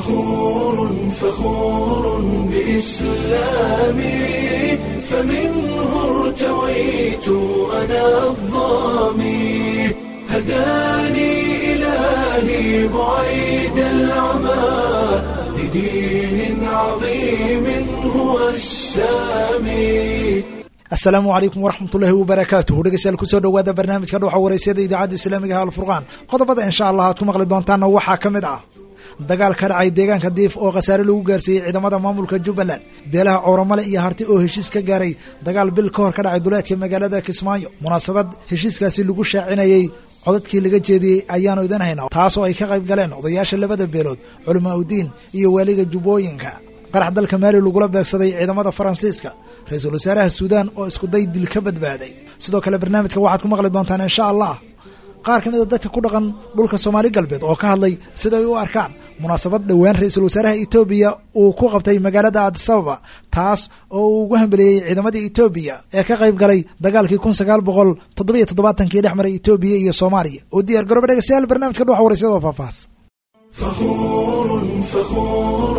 فخور فخور بإسلامي فمنه ارتويت أنا الظامي هداني إلهي بعيد العمى لدين عظيم هو السامي asalaamu calaykum waraxmatullaahi wabarakaatuhu dhegeystayaal kusoo dhowaada barnaamijka dhuuxa waraysyada idaacadda islaamiga ha alfurqaan qodobada insha allah aad ku maqli doontaanna waxaa ka mid ah dagaal ka dhacay deegaanka diif oo khasaare lagu gaarsiiyey ciidamada maamulka jubbaland beelaha cowramale iyo harti oo heshiis ka gaaray dagaal bil ka hor ka dhacay duleedka magaalada kismaayo munaasabad heshiiskaasi lagu shaacinayey codadkii laga jeediyey ayaanu idin haynaa taas oo ay ka qayb galeen odayaasha labada beelood culamaa udiin iyo waaliga jubbooyinka qarax dalka maali lagula beegsaday ciidamada faransiiska ra-iisul wasaaraha suudaan oo iskuday dil ka badbaaday sidoo kale barnaamijka waxaad ku maqli doontaan insha allah qaar ka mid a dadka ku dhaqan dhulka soomaali galbeed oo ka hadlay sida ay u arkaan munaasabad dhowaan ra-iisul wasaaraha etoobiya uu ku qabtay magaalada adisababa taas oo uu ugu hambeliyey ciidamadii etoobiya ee ka qayb galay dagaalkii kun sagaal boqol toddobiyo toddobaatankii dhex maray etoobiya iyo soomaaliya oo diyaar garooba dhegeystayaal barnaamijka dhuxa waraysyada oo faahfaahs فخور فخور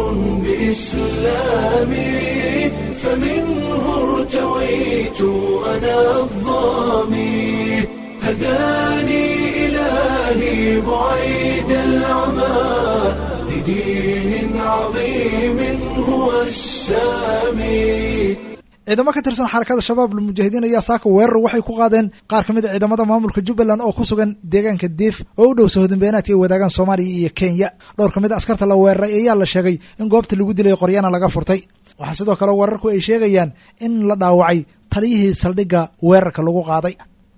بإسلامي فمنه ارتويت أنا الظامي هداني إلهي بعيد العمى لدين عظيم هو السامي ciidamo ka tirsan xarakada shabaab lmujaahidiin ayaa saaka weerar waxay ku qaadeen qaar ka mid a ciidamada maamulka jubbaland oo ku sugan deegaanka diif oo u dhow sahodinbeenaadka ay wadaagaan soomaaliya iyo kenya dhowr ka mid a askarta la weeraray ayaa la sheegay in goobta lagu dilay qoryana laga furtay waxaa sidoo kale weerarku ay sheegayaan in la dhaawacay taliyihii saldhigga weerarka lagu qaaday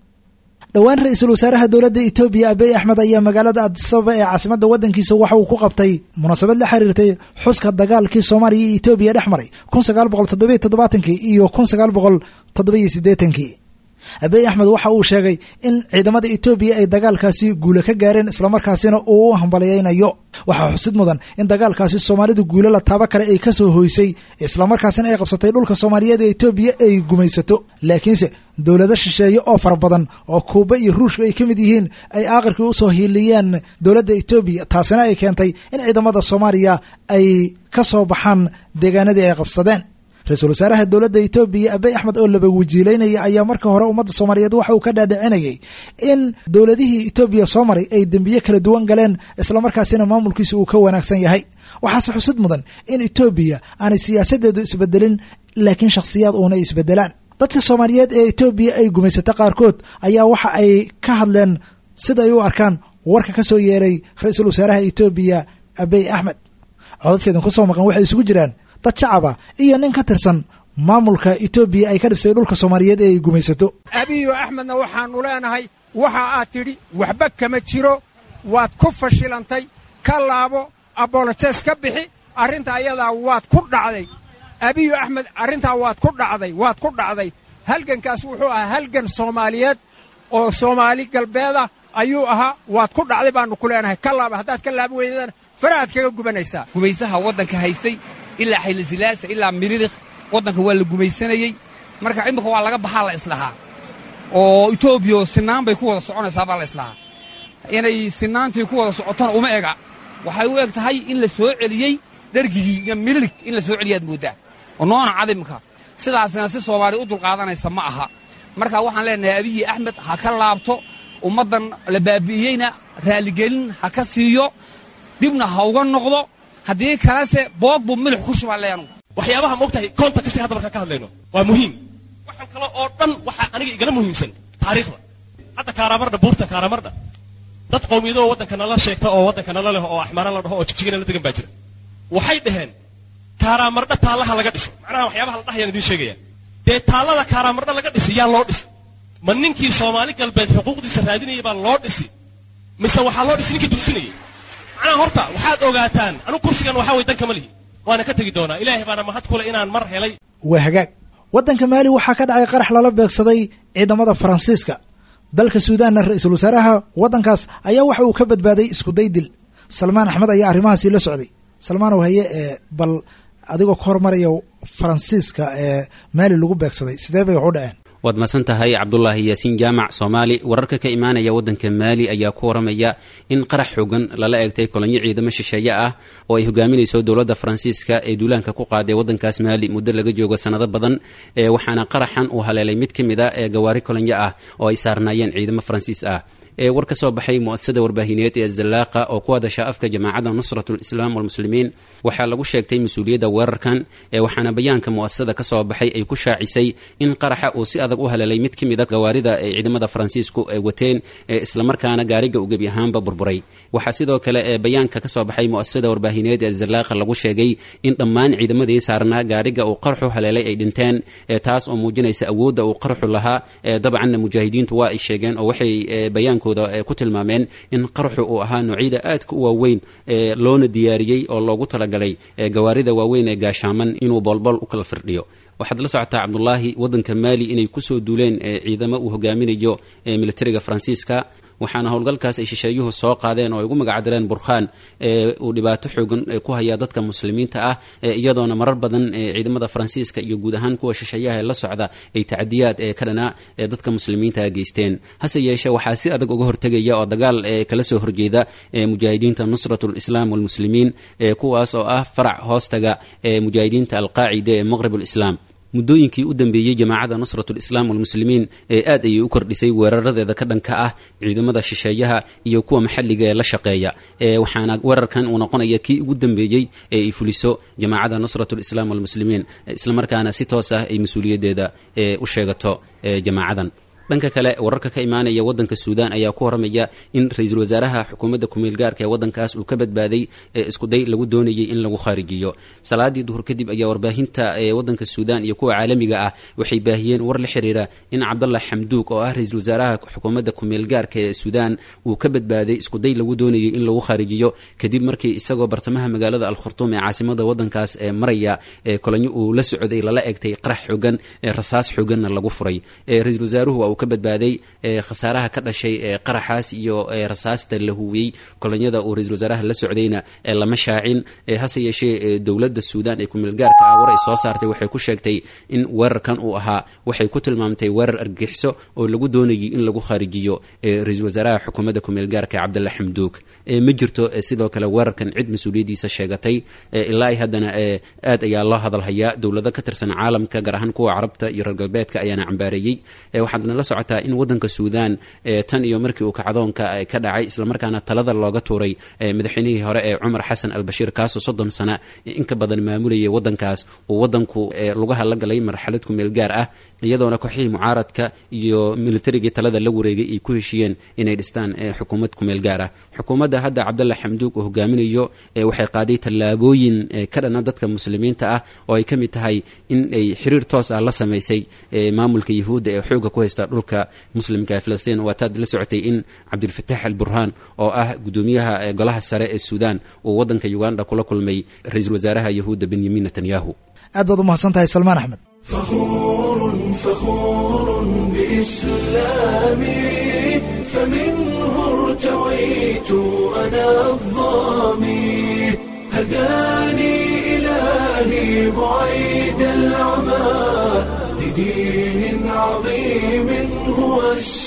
dhowaan ra-iisul wasaaraha dowladda etoobiya abiy axmed ayaa magaalada adisababa ee caasimadda waddankiisa waxa uu ku qabtay munaasabad la xiriirtay xuska dagaalkii soomaaliya iyo etoobiya dhex maray kun sagaal boqol toddobiyo toddobaatankii iyo kun sagaal boqol toddobiyo siddeetankii abiy axmed waxa uu sheegay in ciidamada etoobiya ay dagaalkaasi guule ka gaareen islamarkaasina uu u hambalyaynayo waxaa xusid mudan in dagaalkaasi soomaalidu guule la taabo kale ay ka soo hoysay islamarkaasina ay qabsatay dhulka soomaaliyeed ee etoobiya ay gumaysato laakiinse dowlado shisheeye oo fara badan oo kuuba iyo ruushka ay ka mid yihiin ay aaqirkii usoo hiiliyeen dowladda etoobiya taasina ay keentay in ciidamada soomaaliya ay ka soo baxaan deegaanadii ay qabsadeen ra-iisul wasaaraha dowladda etoobiya abiy axmed oo laba wajiileynaya ayaa marka hore ummadda soomaaliyeed waxa uu ka dhaadhicinayay in dowladihii etoobiya soo maray ay dembiye kala duwan galeen islamarkaasina maamulkiisa uu ka wanaagsan yahay waxaase xusid mudan in etoobiya aanay siyaasadeedu isbedelin laakiin shakhsiyaad uuna isbedelaan dadka soomaaliyeed ee etoobiya ay gumaysata qaarkood ayaa waxa ay ka hadleen sida ay u arkaan warka ka soo yeeray ra-iisul wasaaraha etoobiya abiy axmed codadkeedan ku soo maqan waxay isugu jiraan dad shacaba iyo nin ka tirsan maamulka etoobiya ay ka dhisay dhulka soomaaliyeed ee ay gumaysato abiyo axmedna waxaannu leenahay waxa aad tidhi waxba kama jiro waad ku fashilantay ka laabo abolojes ka bixi arrinta ayadaa waad ku dhacday abiyo axmed arrintaa waad ku dhacday waad ku dhacday halgankaas wuxuu ahaa halgan soomaaliyeed oo soomaali galbeeda ayuu ahaa waad ku dhacday baannu ku leenahay ka laaba haddaad ka laabi weydana farahaad kaga gubanaysaa gumaysaha waddanka haystay ilaa xaylasalaasa ilaa mililikh waddanka waa la gumaysanayey marka imika waa laga baxaa la islahaa oo etoobiya sinaan bay ku wada soconaysaa baa la islahaa inay sinaantii ku wada socotona uma ega waxay u eg tahay in la soo celiyey dhergigii iyo mililig in la soo celiyaad mooddaa oo noona cadimka sidaasina si soomaaliya u dulqaadanaysa ma aha marka waxaan leenahay abiyi axmed ha ka laabto ummaddan la baabi'iyeyna raalligelin ha ka siiyo dibna ha uga noqdo haddii kalese boog buu milix ku shubaa leanu waxyaabaha moogtahay koonta kastay hadda markaan ka hadlayno waa muhiim waxaan kale oo dhan waxaa aniga igala muhiimsan taariikhda hadda kaaraamardha buurta kaaraamardha dad qowmiyadoo waddanka nala sheegta oo waddanka nala leh oo axmaara la dhaho oo jigjigana la degan baa jira waxay dhaheen kaaraamardha taallaha laga dhiso macnaha waxyaabaha la dhahayaan idiin sheegaya dee taallada kaaraamardha laga dhisi yaa loo dhisi ma ninkii soomaali galbeed xuquuqdiisa raadinayay baa loo dhisi mise waxaa loo dhisi ninkii dulsinayay macnaha horta waxaad ogaataan anugu kursigan waxaa way danka ma lihi waana ka tegi doonaa ilaahay baana mahad kule inaan mar helay waa hagaag waddanka maali waxaa ka dhacay qarax lala beegsaday ciidamada faransiiska dalka suudaanna ra-iisul wasaaraha waddankaas ayaa waxa uu ka badbaaday iskuday dil salmaan axmed ayaa arrimahaasi la socday salmaanow haye ee bal adigoo ka hormaraya faransiiska ee maali lagu beegsaday sidee bay wax u dhaceen waad masan tahay cabdulaahi yaasiin jaamac soomaali wararka ka imaanaya waddanka maali ayaa ku waramaya in qarax xoogan lala eegtay kolonyo ciidamo shisheeye ah oo ay hogaaminayso dowladda faransiiska ee duulaanka ku qaaday waddankaas maali muddo laga joogo sannado badan waxaana qaraxan uu haleelay mid ka mid a ee gawaari kolonyo ah oo ay saarnaayeen ciidamo faransiis ah ee war ka soo baxay muasasada warbaahineed ee zalaaqa oo ku hadasha afka jamaacadda nusratul islaam walmuslimiin waxaa lagu sheegtay mas-uuliyadda weerarkan ee waxaana bayaanka muasasada ka soo baxay ay ku shaacisay in qaraxa uu si adag u haleelay mid ka mid a gawaarida ee ciidamada faransiisku ay wateen ee islamarkaana gaariga uu gebi ahaanba burburay waxaa sidoo kale ee bayaanka ka soo baxay muasasada warbaahineed ee zalaaqa lagu sheegay in dhammaan ciidamadii saarnaa gaariga uu qaraxu haleelay ay dhinteen ee taas oo muujinaysa awoodda uu qaraxu lahaa ee dabcanna mujaahidiintu waa ay sheegeen oo waxay bayaanku ku tilmaameen in qaraxu uu ahaa noocyada aadka u waaweyn ee loona diyaariyey oo loogu talagalay gawaarida waaweyn ee gaashaaman inuu boolbool u kala firdhiyo waxaad la socotaa cabdulaahi waddanka maali inay kusoo duuleen ciidamo uu hogaaminayo militariga faransiiska waxaana howlgalkaas ay shisheeyuhu soo qaadeen oo ay ugu magacdireen burkhaan ee uu dhibaato xoogan ku hayaa dadka muslimiinta ah iyadoona marar badan ciidamada faransiiska iyo guud ahaan kuwa shisheeyaha ee la socda ay tacdiyaad ee ka dhana ee dadka muslimiinta geysteen hase yeeshee waxaa si adag uga hortegaya oo dagaal kala soo horjeeda mujaahidiinta nusratul islaam walmuslimiin kuwaas oo ah farac hoostaga ee mujaahidiinta alqaacida ee maqrib lislaam muddooyinkii u dambeeyey jamaacadda nusratul islaam walmuslimiin ee aad ayay u kordhisay weeraradeeda ka dhanka ah ciidamada shisheeyaha iyo kuwa maxalliga ee la shaqeeya waxaana weerarkan uu noqonaya kii ugu dambeeyey ee ay fuliso jamaacadda nusratul islaam walmuslimiin islamarkaana si toos ah ay mas-uuliyaddeeda u sheegato jamaacadan dhanka kale wararka ka imaanaya waddanka suudaan ayaa ku waramaya in ra-iisul wasaaraha xukuumadda kumeel gaarka ee waddankaas uu ka badbaaday iskuday lagu doonayay in lagu khaarijiyo salaadii duhur kadib ayaa warbaahinta waddanka suudaan iyo kuwa caalamiga ah waxay baahiyeen war la xiriira in cabdallah xamduug oo ah ra-iisul wasaaraha xukuumadda kumeel gaarka ee suudaan uu ka badbaaday iskuday lagu doonayay in lagu khaarijiyo kadib markii isagoo bartamaha magaalada alkhurtuum ee caasimada waddankaas ee maraya kolonyo uu la socday lala egtay qarax xoogan rasaas xooganna lagu furay ra-iisul wasaaruhu ka badbaaday khasaaraha ka dhashay qaraxaas iyo rasaasta la huwiyey kolonyada uu ra-isul wasaaraha la socdayna lama shaacin hase yeeshee dowladda suudaan ee kumeelgaarka ah war ay soo saartay waxay ku sheegtay in weerarkan uu ahaa waxay ku tilmaamtay weerar argixiso oo lagu doonayay in lagu kharijiyo ra-iisul wasaaraha xukuumadda kumeelgaarka cabdalla xamduug ma jirto sidoo kale weerarkan cid mas-uuliyaddiisa sheegatay ilaa ay haddana aad ayaa loo hadalhayaa dowlado ka tirsan caalamka gaar ahaan kuwa carabta iyo reer galbeedka ayaana cambaareeyey waxaadna la socotaa in waddanka suudaan tan iyo markii uu kacdoonka ka dhacay islamarkaana talada looga tuuray madaxweynihii hore ee cumar xasan albashiir kaasoo soddon sana in ka badan maamulayay waddankaas uu waddanku lugaha la galay marxalad kumeel gaar ah iyadoona kooxihii mucaaradka iyo militarigii talada la wareegay ay ku heshiiyeen inay dhistaan xukuumad kumeel gaar ah xukuumadda hadda cabdalla xamduug uu hogaaminayo waxay qaaday tallaabooyin ka dhana dadka muslimiinta ah oo ay ka mid tahay in ay xiriir toos ah la samaysay maamulka yahuudda ee xooga ku haysta dhulka muslimka ee filistiin waataad la socotay in cabdilfataax al burhaan oo ah gudoomiyaha golaha sare ee suudaan uu waddanka uganda kula kulmay ra-iisul wasaaraha yahuudda benyamin netanyahu aad baad umahadsan tahay salmaan axmed فخور فخور بإسلامي فمنه ارتويت أنا الظامي هداني إلهي بعيد العمى لدين عظيم هو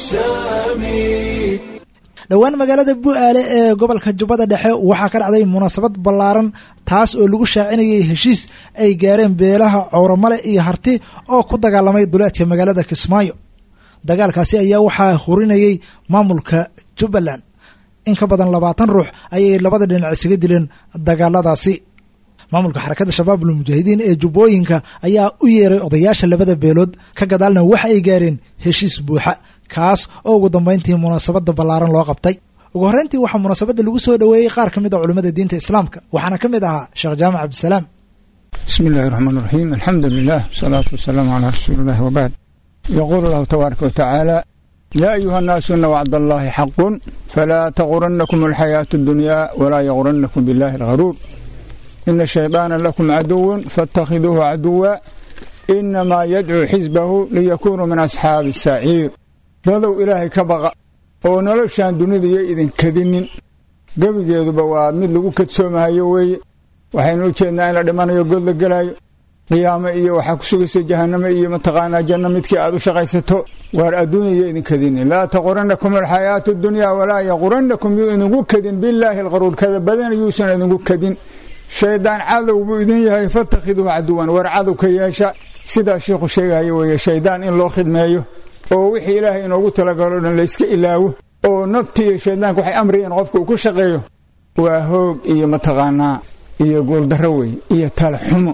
السامي dhowaan magaalada bu-aale ee gobolka jubbada dhexe waxaa ka dhacday munaasabad ballaaran taas oo lagu shaacinayay heshiis ay gaareen beelaha cowramale iyo harti oo ku dagaalamay duleedka magaalada kismaayo dagaalkaasi ayaa waxaa hurinayay maamulka jubbaland in ka badan labaatan ruux ayay labada dhinac isaga dileen dagaaladaasi maamulka xarakadda shabaabul mujaahidiin ee jubbooyinka ayaa u yeeray odayaasha labada beelood ka gadaalna waxa ay gaareen heshiis buuxa kaas oo ugu dambayntii munaasabadda ballaaran loo qabtay ugu horreyntii waxaa munaasabadda lagu soo dhoweeyey qaar ka mid a culimmada diinta islaamka waxaana ka mid ahaa sheekh jaamac cabdisalaam بسم الله الرحمن الرحيم الحمد لله والصلاة والسلام على رسول الله وبعد يقول الله تبارك وتعالى يا أيها الناس إن وعد الله حق فلا تغرنكم الحياة الدنيا ولا يغرنكم بالله الغرور إن الشيطان لكم عدو فاتخذوه عدوا إنما يدعو حزبه ليكونوا من أصحاب السعير dadow ilaahay ka baqa oo noloshaan dunida iyo idinkadinin gebigeeduba waa mid lagu kadsoomahayo weeye waxaynu u jeednaa in la dhimanayo god la gelaayo qiyaamo iyo waxaa ku sugaysa jahanamo iyo mataqaanaa janno midkii aad u shaqaysato waar adduunya yo idin kadini laa taquranakum alxayaatu dunya walaa yaquranakum yuu idinku kadin bilaahi alqaruur kada badan yuusan idinku kadin shaydaan cadow buu idin yahay fatakhiduuhu caduwan war cadow ka yeesha sidaa sheikhu sheegaya weeye shaydaan in loo khidmeeyo oo wixii ilaahay inoogu talagalo dhan layska ilaawo oo nafti iyo shaydaanka waxay amrayeen qofka uu ku shaqeeyo waa hoog iyo mataqaanaa iyo guuldarro wey iyo talaxumo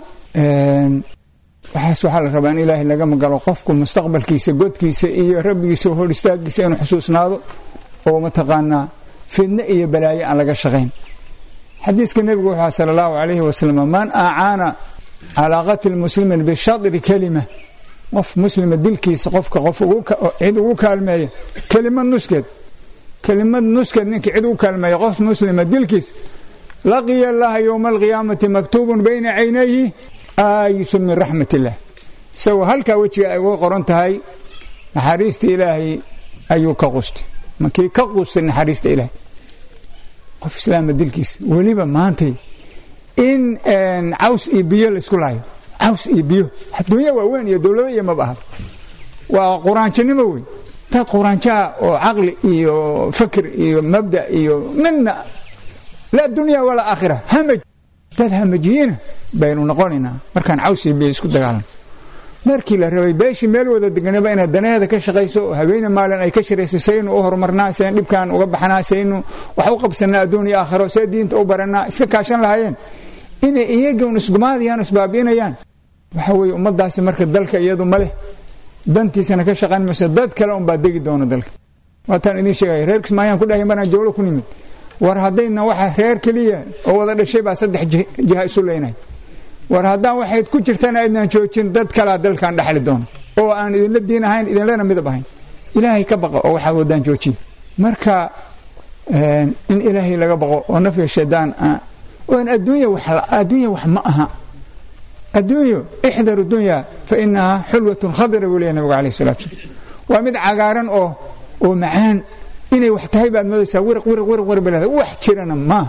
waxaas waxaa la rabaa in ilaahay laga magalo qofku mustaqbalkiisa godkiisa iyo rabbigiisa hor istaagiisa inuu xusuusnaado oo mataqaanaa fidne iyo balaayo aan laga shaqayn xadiiska nebigu wuxuu sala allahu calayhi wasalam man acaana calaa qatli muslimin bishadri kelima qof muslima dilkiisa qofka qof cid ugu kaalmeeya kelimad nuskeed kelimad nuskeed ninka cid ugu kaalmeeya qof muslima dilkiisa laqiya allaha yowma alqiyaamati maktuubun bayna caynayhi aayisun min raxmat illah isagoo halkaa wejiga ay uga qoran tahay naxariista ilaahay ayuu ka qustay markii ka qustay naxariista ilaahay qof islaama dilkiisa weliba maantay in caws iyo biyo laysku laayo caws iyo biyo adduunya waaweyn iyo dowlado iyo maba aha waa quraanjanimo wey dad quraanjaha oo caqli iyo fakr iyo mabda iyo midna laa dunya walaa aakhira hamaj dad hamajiyiina baynu noqonaynaa markaan caws iyo biyo isku dagaalano markii la rabay beeshii meel wada deganaba inaad danaheeda ka shaqayso oo habeene maalin ay ka shirayso saynu u horumarnaa sayn dhibkaan uga baxnaa saynu wax u qabsanaa adduun iyo aakhiro see diinta u baranaa iska kaashan lahaayeen inay iyagun isgumaadayaan isbaabi'inayaan waxa weeye ummadaasi marka dalka iyadu ma leh dantiisana ka shaqayn mayso dad kale unbaa degi doona dalka waataan idiin sheegaya reer kismaayaan ku dhahay maraan jowlo ku nimid war haddayna waxa reer keliya oo wada dhashay baa saddex jiha isu leynay war haddaan waxayd ku jirtana aydnaan joojin dad kalaa dalkan dhexli doona oo aan idinla diin ahayn idinlena midab ahayn ilaahay ka baqa oo waxaa wadaan joojiya marka in ilaahay laga baqo oo nafya shaydaan oan adduunya wax adduunya wax ma aha adduunyo ixdaru dunya fa inahaa xulwatun khadira buu leeyahy nabigu alayh salatu salam waa mid cagaaran oo oo macaan inay wax tahay baad moodaysaa wirq wirq wirq wirq balada wax jirana maaha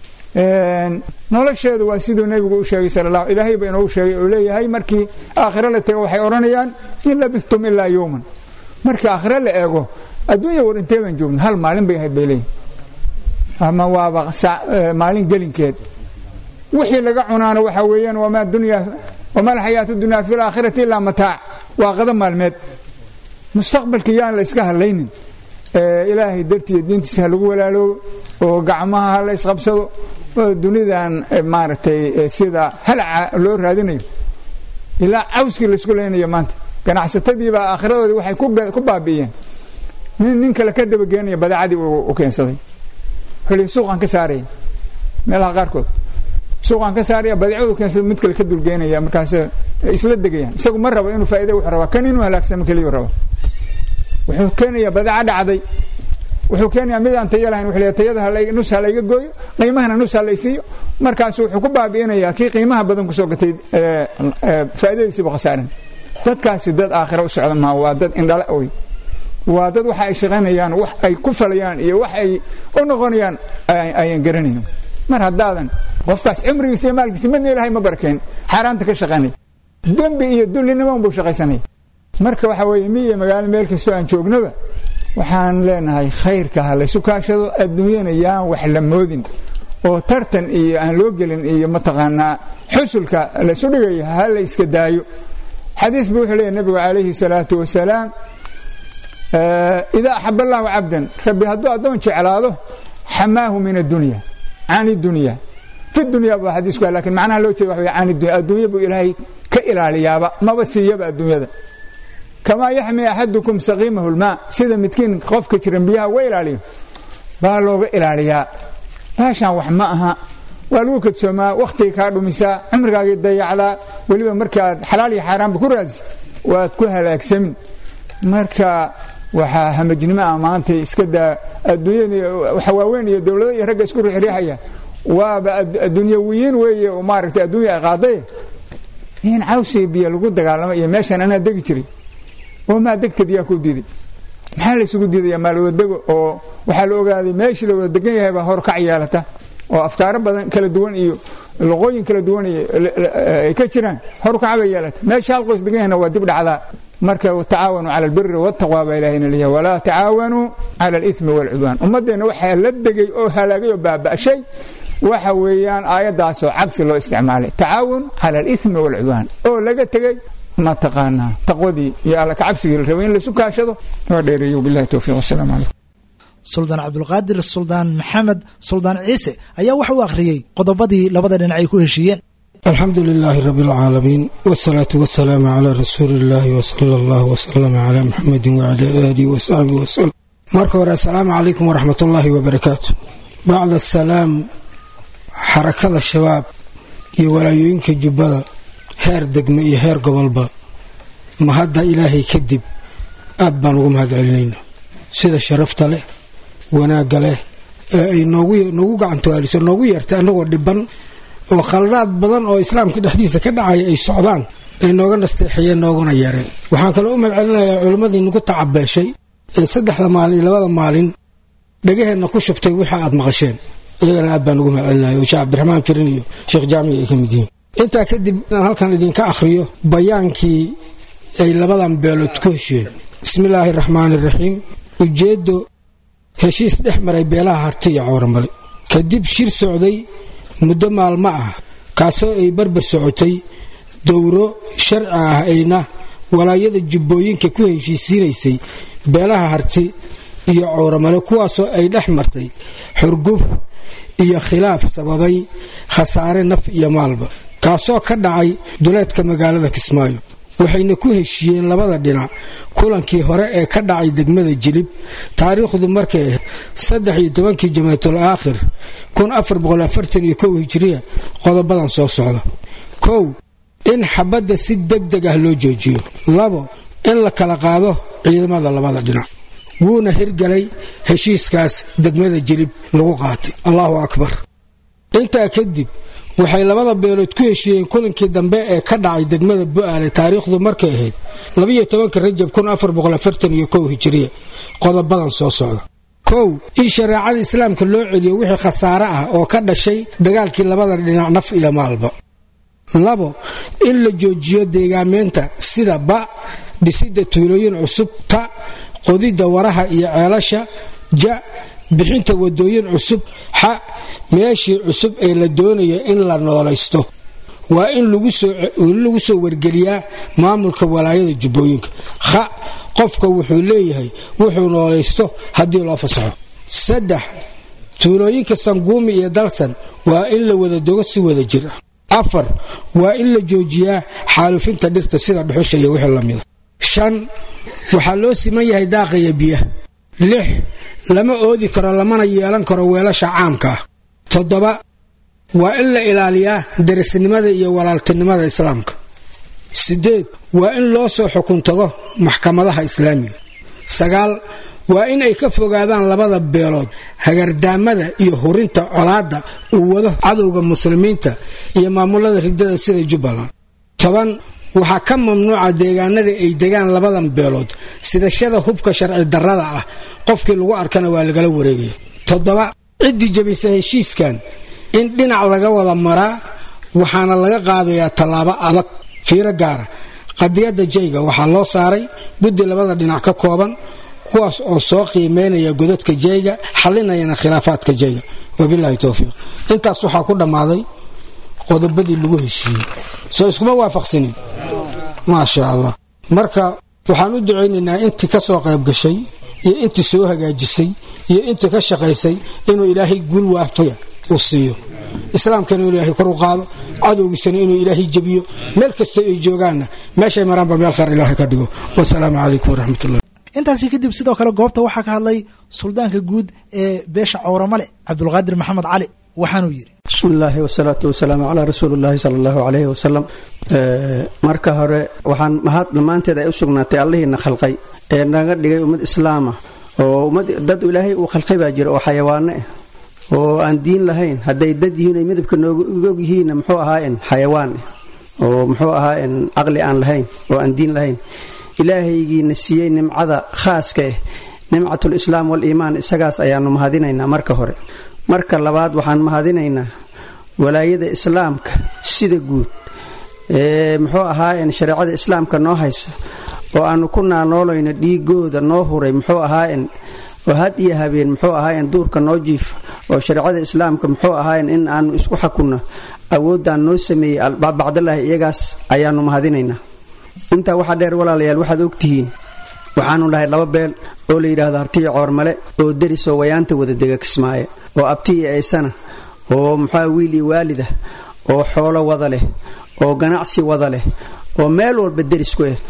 nolosheedu waa siduu nebigu u sheegay sala allah ilaahay ba inoogu sheegay oo leeyahay markii aakhiro la tego waxay odhanayaan in labistum ilaa yowman markii aakhiro la eego adduunya war intee baan joogna hal maalin bay ahayd bay leeyihin ama waaba maalin gelinkeed wixii laga cunaana waxaa weeyaan wamaa dunya wamaa alxayaatu dunya fi laakhirati ilaa mataac waa qada maalmeed mustaqbalka yaan la iska hadlaynin ilaahay dartiiyo diintiisa ha lagu walaaloobo oo gacmaha ha la isqabsado oo dunidan maaragtay sida halaca loo raadinayo ilaa cawskii laysku leynayo maanta ganacsatadiibaa aakhiradoodii waxay ku baabi'iyeen nin nin kale ka dabageenaya badeecadii u keensaday wuxuu suuqaan ka saaraya meelaha qaarkood suuqaan ka saaraya badeecadu keensada mid kale ka dulgeenaya markaas isla degayaan isagu ma rabo inuu faa'iida wuxuu rabaa kan inuu halaagsamo keliyu raba wuxuu keenayaa badeeca dhacday wuxuu keenayaa mid aan tayo lahayn wuxuu leeyahay tayada nus ha layga gooyo qiimahana nus ha laysiiyo markaasu wuxuu ku baabi'inayaa kii qiimaha badan kusoo gatay faa'iidadiisiibu khasaaran dadkaasi dad aakhira u socda maa waa dad indhala oy waa dad waxa ay shaqaynayaan wax ay ku falayaan iyo wax ay u noqonayaan ayaan garanayn mar haddaadan qofkaas cimrigiisa iyo maalkiisa midna ilahay ma barakayn xaaraanta ka shaqaynay dembi iyo dullinimo unbuu shaqaysanaya marka waxa weeye mi iyo magaalo meel kastoo aan joognaba waxaan leenahay khayrka ha laysu kaashado adduunyana yaan wax la moodin oo tartan iyo aan loo gelin iyo mataqaanaa xusulka laysu dhigayo ha la iska daayo xadiis buu wuxuu leeyahy nabigu calayhi salaatu wasalaam idaa axab allahu cabdan rabbi hadduu addoon jeclaado xamaahu min addunya can dunya fi dunya baa xadiisku lakin macnaha loo jeeda waxa can dunya adduunya buu ilaahay ka ilaaliyaaba maba siiyaba adduunyada kamaa yaxmi axadukum saqiimahu lmaa sida midkiin qofka jiran biyaha uga ilaaliyo baa looga ilaaliyaa baashaan wax ma aha waa lagu kadsoomaa wakhtiga kaa dhumisaa cumrigaagii dayacdaa weliba markii aad xalaal iyo xaaraanba ku raadisa waad ku halaagsamin marka waxaa hamajnimo ah maanta iska daa adduunyada waxa waaweyn iyo dowlado iyo ragga isku riixriixaya waaba adduunyawiyiin weeye oo maaragtay adduunya ay qaaday in cawsiga biyo lagu dagaalamo iyo meeshaan anaa degi jiray oo maa degtad yaa ku diiday maxaa la isugu diidaya maalwadadego oo waxaa la ogaaday meeshii la wada degan yahay baa horkac yeelata oo afkaaro badan kala duwan iyo luqooyin kala duwan ay ka jiraan horkaca bay yeelata meesha hal qoys degan yahna waa dib dhacdaa marka tacaawanuu cala albiri waltaqwa baa ilahina leeyahay walaa tacaawanuu cala alismi waalcudwaan ummaddeenna waxaa la degay oo halaagay oo baaba'shay waxa weeyaan aayaddaasoo cagsi loo isticmaalay tacaawun cala alismi waalcudwaan oo laga tegey mataqaanaa taqwadii iyo alla kacabsigii la rabay in laisu kaashado waa dheereeyo billahi towfiiq wasalaamu calaykum suldaan cabdulqaadir suldaan maxamed suldaan ciise ayaa waxa uu akhriyey qodobadii labada dhinac ay ku heshiiyeen alxamdu lilaahi rabi alcaalamiin wsalaatu wasalaamu calaa rasuuli illaahi wsala allahu wsalama calaa muxamedin wacalaa aalihi wasaxbihi wasalam marka hore assalaamu calaykum waraxmat ullaahi wabarakaatu bacda asalaam xarakada shabaab iyo walaayooyinka jubbada heer degme iyo heer gobolba mahadda ilaahay kadib aad baan ugu mahad celinayna sida sharafta leh wanaagga leh ee ay noogu gacantoaaliso noogu yeertay annagoo dhiban oo khaladaad badan oo islaamka dhexdiisa ka dhacaya ay socdaan ay nooga nasteexiyeen nooguna yeereen waxaan kaloo u mahadcelinayaa culimmadii nagu tacabeeshay ee saddexda maalin iyo labada maalin dhagaheenna ku shubtay wixii aad maqasheen iyagana aad baan ugu mahadcelinaya oo sheekh cabdiraxmaan firin iyo sheekh jaamici ay ka mid yihiin intaa kadib inaan halkan idinka akhriyo bayaankii ay labadan beelood ku heshiyeen bismillaahi raxmaani raxiim ujeeddo heshiis dhex maray beelaha harti iyo cawramale kadib shir socday muddo maalmo ah kaasoo ay barbar socotay dowro sharci ah ayna walaayada jubbooyinka ku heshiisiinaysay beelaha harti iyo cawramale kuwaasoo ay dhex martay xurguf iyo khilaaf sababay khasaare naf iyo maalba kaasoo ka dhacay duleedka magaalada kismaayo waxayna ku heshiiyeen labada dhinac kulankii hore ee ka dhacay degmada jilib taariikhdu markay ahayd saddex iyo tobankii jamaatul aakhir kun afar boqol afartan iyo kow hijiriya qodobadan soo socda kow in xabadda si deg deg ah loo joojiyo labo in la kala qaado ciidamada labada dhinac wuuna hirgalay heshiiskaas degmada jilib lagu qaatay allahu akbar intaa kadib waxay labada beelood ku heshiiyeen kulankii dambe ee ka dhacay degmada bu'aale taariikhdu markay ahayd labiyo tobanka rajab kun afar boqol afartan iyo kow hijiriya qodobadan soo socda kow in shareecada islaamka loo celiyo wixii khasaare ah oo ka dhashay dagaalkii labada dhinac naf iyo maalba labo in la joojiyo deegaameynta sida ba dhisidda tuulooyin cusub ta qodidda waraha iyo ceelasha ja bixinta wadooyin cusub xa meeshii cusub ee la doonayo in la noolaysto waa in lagu soo wargeliyaa maamulka walaayada jubbooyinka kha qofka wuxuu leeyahay wuxuu noolaysto haddii loo fasaxo saddex tuulooyinka sanguumi iyo dalsan waa in la wada dogo si wada jir ah afar waa in la joojiyaa xaalufinta dhirta sida dhuxusha iyo wixii lamida shan waxaa loo siman yahay daaqaya biyaha lix lama oodi karo lamana yeelan karo weelasha caamka ah toddoba waa in la ilaaliyaa darisnimada iyo walaaltinimada islaamka siddeed waa in loo soo xukun tago maxkamadaha islaamiga sagaal waa in ay ka fogaadaan labada beelood hagardaamada iyo hurinta colaadda uu wado cadowga muslimiinta iyo maamulada ridada sida jubbaland toban waxaa ka mamnuuca deegaanada ay degaan labadan beelood sidashada hubka sharci darrada ah qofkii lagu arkana waa lagala wareegaya toddoba ciddii jabisa heshiiskan in dhinac laga wada maraa waxaana laga qaadayaa tallaabo adag fiiro gaara qadiyadda jayga waxaa loo saaray guddi labada dhinac ka kooban kuwaas oo soo qiimeynaya godadka jayga xalinayana khilaafaadka jayga wabilaahi towfiiq intaas waxaa ku dhammaaday qodobadii lagu heshiiyey soo iskuma waafaqsanin maasha allah marka waxaan u ducaynaynaa intii ka soo qayb gashay iyo intii soo hagaajisay iyo intii ka shaqaysay inuu ilaahay guul waafiya uu siiyo islaamkana inuu ilaahay kor u qaado cadowgiisana inuu ilaahay jebiyo meel kasta ay joogaanna meeshay maraanba meel khayr ilaahay ka dhigo wasalaamu calaykum waraxmatullah intaasi kadib sidoo kale goobta waxaa ka hadlay suldaanka guud ee beesha cawramale cabdulqaadir maxamed cali waxaanuu yidhi bismi illaahi wasalaatu wasalaamu calaa rasuuli illaahi sala allahu caleyhi wasalam marka hore waxaan mahad dhammaanteed ay u sugnaatay allihiina khalqay ee naga dhigay ummad islaama oo ummad dad ilaahay uu khalqay baa jira oo xayawaano ah oo aan diin lahayn hadday dad yihiin ay midabka noogog yihiinna muxuu ahaayen xayawaan ah oo muxuu ahaayen caqli aan lahayn oo aan diin lahayn ilaahaygiina siiyey nimcada khaaska ah nimcatul islaam waliimaan isagaas ayaanu mahadinaynaa marka hore marka labaad waxaan mahadinaynaa walaayada islaamka sida guud ee muxuu ahaayeen shareecada islaamka noo haysa oo aanu ku naaloolayno dhiigooda noo huray muxuu ahaayeen oo had iyo habeen muxuu ahaayeen duurka noo jiifa oo shareecada islaamka muxuu ahaayeen in aanu isku xakunno awoodaan noo sameeyey bacdallaahi iyagaas ayaanu mahadinaynaa intaa waxaa dheer walaalayaal waxaad ogtihiin waxaanu dhahay laba beel oo la yidhaahdo hartiya coormale oo derisoo wayaanta wada dega kismaaye oo abtiya aysana oo muxua wiil iyo waalida oo xoolo wada leh oo ganacsi wada leh oo meel walba deris ku eh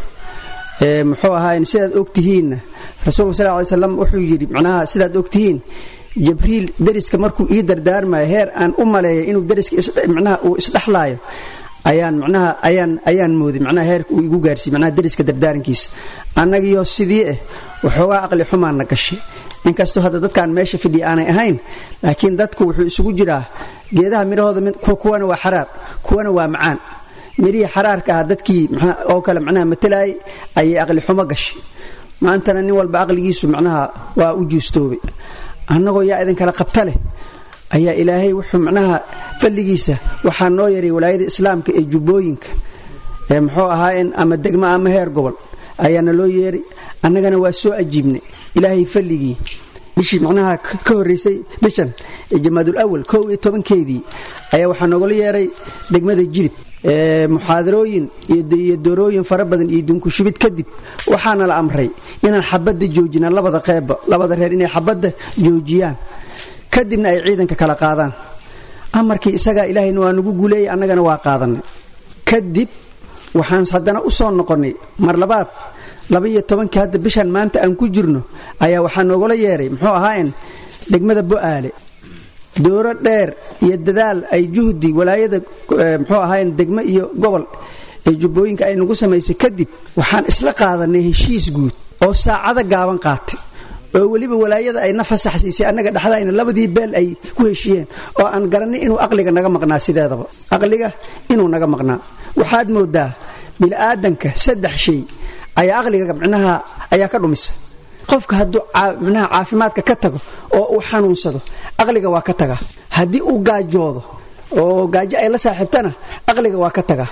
ee muxuu ahaay sidaad ogtihiinna rasuulka sal ly slam wuxuu yidhi macnaha sidaad ogtihiin jibriil deriska markuu ii dardaarmayo heer aan u maleeya inuu deriska manaha uu isdhexlaayo ayaan manaha ayaan ayaan mooday manaha heerka uu igu gaarsiiy manaha deriska dardaarankiisa annagiyo sidii ah waxoogaa aqli xumaana gashay inkastoo hadda dadkaan meesha fidhiya aanay ahayn laakiin dadku wuxuu isugu jiraa geedaha midhahooda kuwana waa xaraar kuwana waa macaan mirihii xaraarka ah dadkii oo kale manaha matalaayay ayay aqli xumo gashay maantana nin walba aqligiisu macnaha waa u juustoobay annagoo yaa idinkala qabta leh ayaa ilaahay wuxuu macnaha falligiisa waxaa noo yaray walaayada islaamka ee jubbooyinka ee muxuu ahaayeen ama degmo ama heer gobol ayaana loo yeeray annagana waa soo ajiibnay ilaahay falligii bishii macnaha ka horraysay bishan ee jamaadul awal kow iyo tobankeedii ayaa waxaa noogala yeeray degmada jilib muxaadarooyin iyo doorooyin fara badan iyo dunkushubid kadib waxaana la amray inaan xabadda joojina labada qeybba labada reer inay xabadda joojiyaan kadibna ay ciidanka kala qaadaan amarkii isagaa ilaahayna waa nagu guuleeyay annagana waa qaadanay kadib waxaan haddana u soo noqonnay mar labaad labaiyo tobankii hadda bishan maanta aan ku jirno ayaa waxaa noogala yeeray muxuu ahaayen degmada bo'aale dooro dheer iyo dadaal ay juhdi walaayada muxuu ahaayen degmo iyo gobol ee jubbooyinka ay nagu samaysay kadib waxaan isla qaadanay heshiis guud oo saacado gaaban qaatay oo weliba walaayada ay na fasax siisay annaga dhexdayna labadii beel ay ku heshiiyeen oo aan garanay inuu aqliga naga maqnaa sideedaba aqliga inuu naga maqnaa waxaad moodaa bini'aadanka saddex shay ayaa aqliga micnaha ayaa ka dhumisa qofka hadduu micnaha caafimaadka ka tago oo uu xanuunsado aqliga waa ka tagaa haddii uu gaajoodo oo gaajo ay la saaxiibtana aqliga waa ka tagaa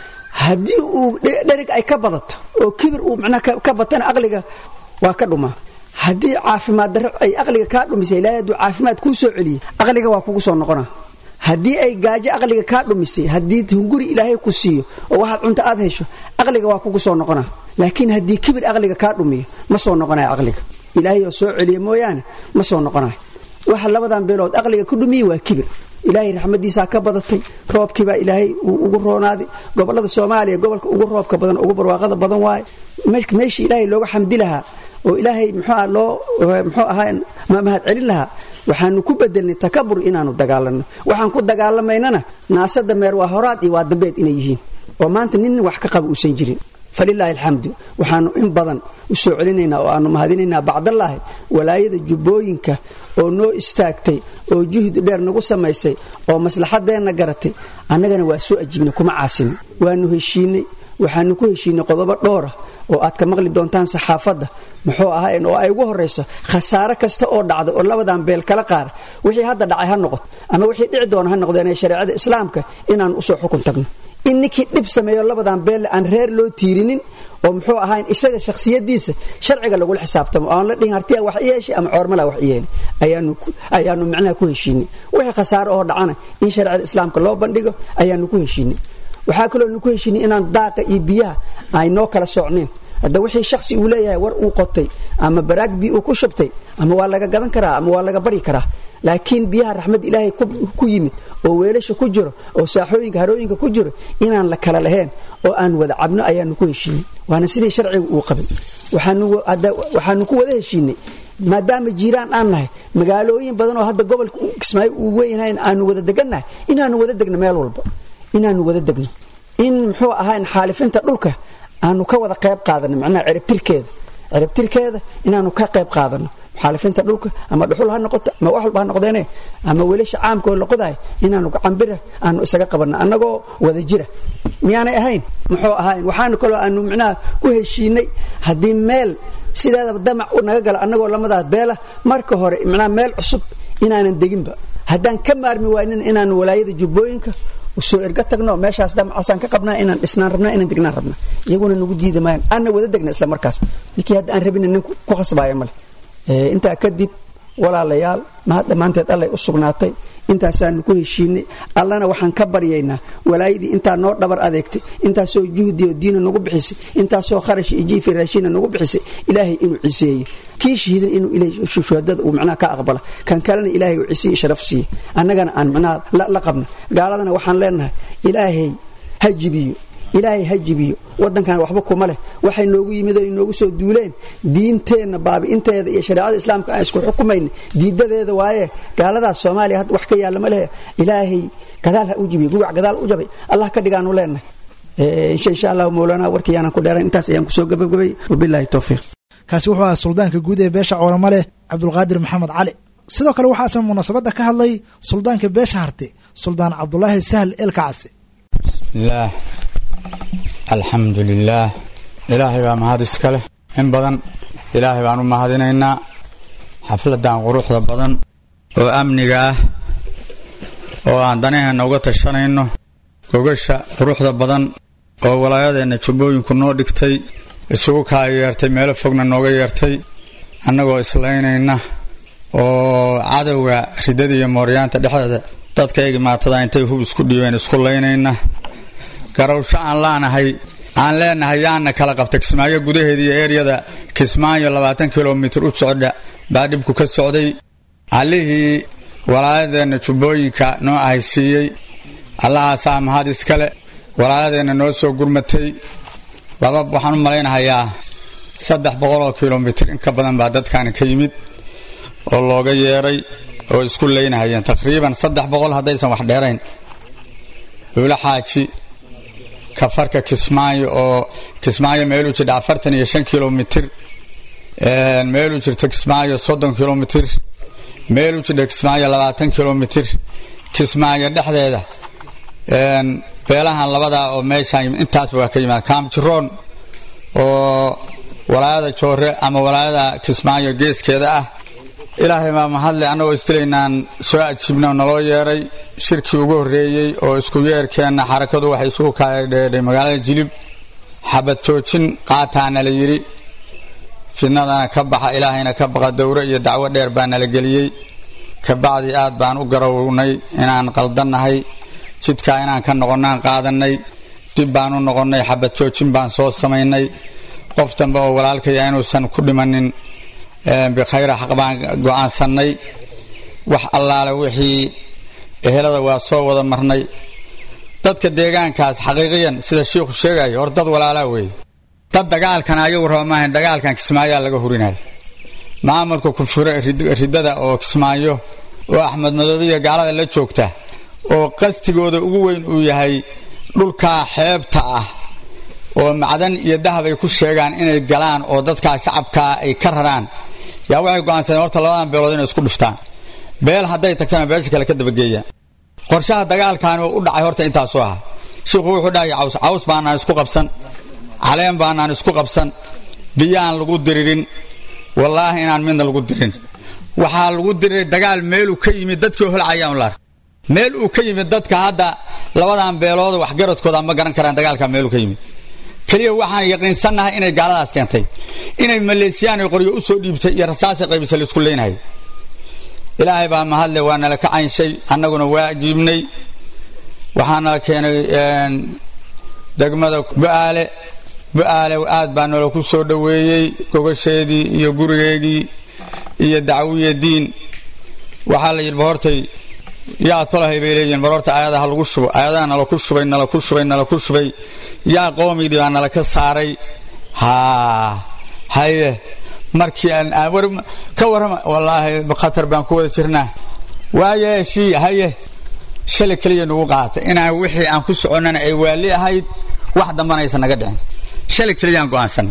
haddii uu dherig ay ka badato oo kibir uu micnaha ka batana aqliga waa ka dhumaa haddii caafimaad darro ay aqliga kaa dhumisay ilaahay hadduu caafimaad kuu soo celiyey aqliga waa kugu soo noqonaa haddii ay gaajo aqliga kaa dhumisay haddii hunguri ilaahay ku siiyo oo waxaad cunto aad hesho aqliga waa kugu soo noqonaa laakiin haddii kibir aqliga kaa dhumiyo ma soo noqonayo aqliga ilaahay oo soo celiya mooyaane ma soo noqonayo waxa labadan beelood aqliga ku dhumiyey waa kibir ilaahay raxmadiisaa ka badatay roobkiibaa ilaahay uu ugu roonaaday gobolada soomaaliya gobolka ugu roobka badan ugu barwaaqada badan waaye meeshii ilaahay looga xamdi lahaa oo ilaahay mxua loo mxuu ahaa mahad celin lahaa waxaanu ku bedelnay takabur inaanu dagaalanno waxaan ku dagaalamaynana naasada meer waa horaad iyo waa dambeed inay yihiin oo maanta nin wax ka qaba uusan jirin falilaahi alxamdu waxaanu in badan u soo celinaynaa oo aanu mahadinaynaa bacdallaahi walaayada jubbooyinka oo noo istaagtay oo juhdi dheer nagu samaysay oo maslaxadeenna garatay annagana waa soo ajiibnay kuma caasinin waanu heshiinay waxaanu ku heshiinay qodobo dhowra oo aad ka maqli doontaan saxaafadda muxuu ahayn oo ay ugu horrayso khasaare kasta oo dhacda oo labadan beel kala qaara wixii hadda dhacay ha noqoto ama wixii dhici doona ha noqdeen ee shareecada islaamka inaan usoo xukun tagno in ninkii dhib sameeyo labadan beelle aan reer loo tiirinin oo muxuu ahayn isaga shakhsiyadiisa sharciga lagula xisaabtamo aan la dhihin hartiya wax yeeshay ama coormala wax yeeli ayaanu micnaha ku heshiinay wixii khasaare oo dhacana in shareecada islaamka loo bandhigo ayaanu ku heshiinay waxaa kaloo nu ku heshiinay inaan daaqa iyo biyaha ay noo kala socneen hadda wixii shaksi uu leeyahay war uu qotay ama baraag bii uu ku shubtay ama waa laga gadan karaa ama waa laga bari karaa laakiin biyaha raxmad ilaahay ku yimid oo weelasha ku jiro oo saaxooyinka harooyinka ku jiro inaan la kala lahayn oo aan wada cabno ayaanu ku heshiinay waana sidii sharciga uu qabay waxaanu ku wada heshiinay maadaama jiiraan aan nahay magaalooyin badan oo hadda gobolka kismaayo uu weynhayn aanu wada degannahay inaanu wada degno meel walba inaanu wada degno in muxuu ahaa xaalifinta dhulka aanu ka wada qayb qaadano macnaha ciribtirkeeda ciribtirkeeda inaanu ka qayb qaadano xaalifinta dhulka ama dhuxul ha noqoto ama wax walba ha noqdeene ama weelasha caamka oo laqodahay inaanu gacambira aanu isaga qabanno annagoo wada jira miyaanay ahayn muxuu ahayn waxaanu kaloo aanu micnaha ku heshiinay haddii meel sideedaba damac naga gala annagoo lamadaas beela marka hore micnaha meel cusub inaanan deginba haddaan ka maarmi waynin inaan walaayada jubbooyinka soo erga tagno meeshaas damcasaan ka qabnaa inaan dhisnaan rabnaa inaan degnaan rabnaa iyaguna nagu diida maayan aanna wada degna isla markaas ninkii hadda aan rabina nin ku khasbaaya male intaa kadib walaalayaal mahad dhammaanteed allay u sugnaatay intaasaanu ku heshiinay allana waxaan ka baryaynaa walaayadii intaa noo dhabar adeegtay intaasoo juhdiyo diina nagu bixisay intaasoo kharash iyo jiifi raashiina nagu bixisay ilaahay inuu ciseeyo kii shahiidan inuu shuhadada uu macnaha ka aqbala kan kalena ilaahay uu cisiyo sharaf siiye annagana aan macnaha la qabna gaaladana waxaan leenahay ilaahay ha jibiyo ilaahay ha jibiyo wadankan waxba kuma leh waxay noogu yimideen noogu soo duuleen diinteenna baabi'inteeda iyo shareecada islaamka aan isku xukumayna diidadeeda waaye gaaladaas soomaaliya hadda wax ka yaalla ma lehe ilaahay gadaal ha u jibiyo gugac gadaal u jabay allah ka dhigaanu leenahay insha allahu mowlaana warkii aanan ku dheerayn intaas ayaan kusoo gabagabay wabilaahi towfiiq kaasi wuxuu ahaa suldaanka guud ee beesha coolamo leh cabdulqaadir maxamed cali sidoo kale waxaa isna munaasabadda ka hadlay suldaanka beesha harte suldaan cabdulaahi sahl elkacasi bismillaah alxamdu lilaah ilaahay baa mahad iska leh in badan ilaahay baan u mahadinaynaa xafladan quruxda badan oo amniga ah oo aan danaheenna uga tashanayno gogasha quruxda badan oo walaayadeenna jubbooyinku noo dhigtay isugu kaa yeertay meelo fogna nooga yeertay annagoo islaynayna oo cadowga ridada iyo mooryaanta dhexdeeda dadkayga maatada intay hub isku dhiibeen isku laynayna garawsho aan laanahay aan leenahay yaana kala qabta kismaayo gudaheeda iyo eryada kismaayo labaatan kilomitir u socda baa dhibku ka socday allihii walaayadeenna jubbooyinka noo ahaysiiyey allahaasaa mahad iskale walaayadeenna noo soo gurmatay laba waxaan u malaynahayaa saddex boqoloo kilomitir in ka badan baa dadkaani ka yimid oo looga yeeray oo isku laynahayeen taqriiban saddex boqol haddaysan wax dheerayn duulo xaaji kafarka kismaayo oo kismaayo meeluu jidha afartan iyo shan kilomitir meeluu jirta kismaayo soddon kilomitir meeluu jidha kismaayo labaatan kilomitir kismaayo dhexdeeda beelahan labadaa oo meeshaan intaasba waa ka yimaada kaamjiroon oo walaayada joore ama walaayada kismaayo geeskeeda ah ilaahay baa mahadle annagoo istilaynaan soo ajiibno naloo yeeray shirkii ugu horreeyey oo isku yeerkeenna xarakadu waxay isugu kaadheedhay magaalada jilib xabad joojin qaataana la yidhi fidnadana ka baxa ilaahayna ka baqa dowro iyo dacwo dheer baa nala geliyey kabacdi aad baan u garawnay inaan qaldannahay jidkaa inaan ka noqonnaan qaadannay dib baan u noqonnay xabad joojin baan soo samaynay qof dambe oo walaalkaya inuusan ku dhimanin bikhayra xaq baan go'aansannay wax allaale wixii ehelada waa soo wada marnay dadka deegaankaas xaqiiqiyan sida shiikhu sheegayo hor dad walaalaa weeye dad dagaalkan ayagu raba maahayn dagaalkan kismaayaa laga hurinaya maamulka kufure riddada oo kismaayo oo axmed madoobiya gaalada la joogta oo qastigooda ugu weyn uu yahay dhulkaa xeebta ah oo macdan iyo dahab ay ku sheegaan inay galaan oo dadkaa shacabkaa ay ka raraan yaa waxay go'aansadeen horta labadan beelood inay isku dhiftaan beel hadday tagtana beesha kale ka dabageeyaan qorshaha dagaalkaani oo u dhacay horta intaasuu ahaa shiikhu wuxuu dhahay caws caws baanaan isku qabsan caleen baanaan isku qabsan biyaan lagu diririn wallaahi inaan midna lagu dirin waxaa lagu diriray dagaal meeluu ka yimid dadkii holcayaan la meel uu ka yimid dadka hadda labadan beelood waxgaradkooda ma garan karaan dagaalkaa meeluu ka yimid keliya waxaan yaqiinsannahay inay gaaladaas keentay inay maleesiyaan ay qoryo u soo dhiibtay iyo rasaasay qaybisa laisku leynhay ilaahay baa mahadle waa nala ka caynshay annaguna waa ajiibnay waxaa nala keenay degmada bu'aale bu'aale aad baa nala ku soo dhoweeyey gogasheedii iyo gurigeygii iyo dacwiya diin waxaa la yidhi bahortay yaa tolahay bay leeyihin bar horta aayadaha lagu shubo aayadaha nala ku shubay nala ku shubay nala ku shubay yaa qoomigdii baa nala ka saaray haa haye markii aan ka warrama wallaahi khatar baan ku wada jirnaa waaye shii haye shalay keliya nagu qaatay inaan wixii aan ku soconnana ay waali ahayd wax dambana aysan naga dhicin shalay keliyaan go'aansannay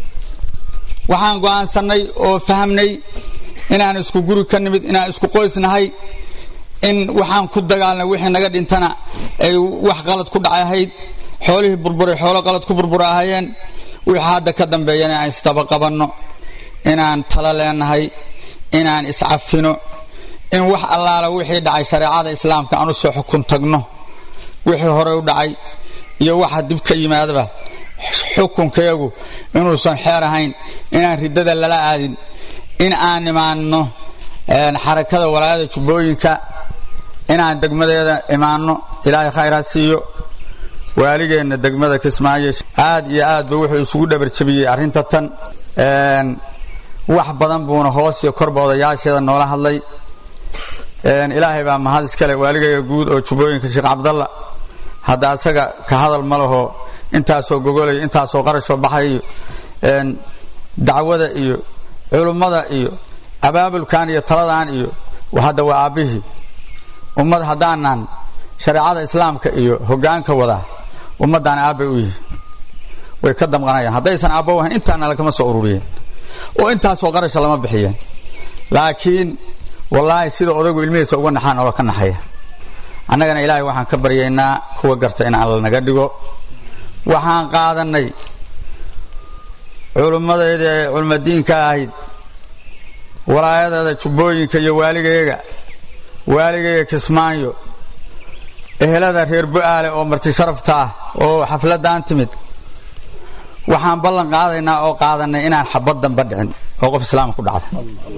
waxaan go'aansannay oo fahmnay inaan isku guri ka nimid inaan isku qoysnahay in waxaan ku dagaalnay wixii naga dhintana ay wax qalad ku dhacay ahayd xoolihii burburay xoolo qalad ku burbura ahayeen wixii hadda ka dambeeyana aan isdaba qabanno inaan talo leenahay inaan iscafino in wax allaala wixii dhacay shareecada islaamka aan u soo xukun tagno wixii hore u dhacay iyo waxa dib ka yimaadaba xukunkayagu inuusan xeer ahayn inaan riddada lala aadin in aan imaanno xarakada walaayada jubbooyinka inaan degmadeeda imaanno ilaahay khayraa siiyo waaligeenna degmada kismaayo aad iyo aad ba wuxuu isugu dhabarjabiyey arrinta tan wax badan buuna hoos iyo korba odayaasheeda noola hadlay ilaahay baa mahad iskale waaligayga guud oo jubbooyinka sheekh cabdalla hadda asaga ka hadal ma laho intaasoo gogolay intaasoo qarashoo baxay iyo dacwada iyo culummada iyo abaabulkan iyo taladan iyo hadda waa aabbihii ummad haddaanan shareecada islaamka iyo hogaanka wadaa ummaddan aabbay u yihi way ka damqanayaan haddaysan aabbo ahayn intaana lagama soo ururiyeen oo intaasoo qarasha lama bixiyeen laakiin wallaahi sida odaygu ilmihiisa uga naxaan oo ka naxaya annagana ilaahay waxaan ka baryaynaa kuwa garta in alla naga dhigo waxaan qaadanay culummadeeda ee culmadiinka ahayd walaayadeeda jubbooyinka iyo waaligayaga waaligayga kismaayo ehelada reer bu-aale oo marti sharafta ah oo xafladaan timid waxaan ballan qaadaynaa oo qaadanay inaan xabad damba dhicin oo qof islaam ku dhacda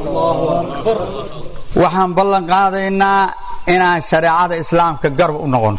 waxaan ballan qaadaynaa inaan shareecada islaamka garab u noqono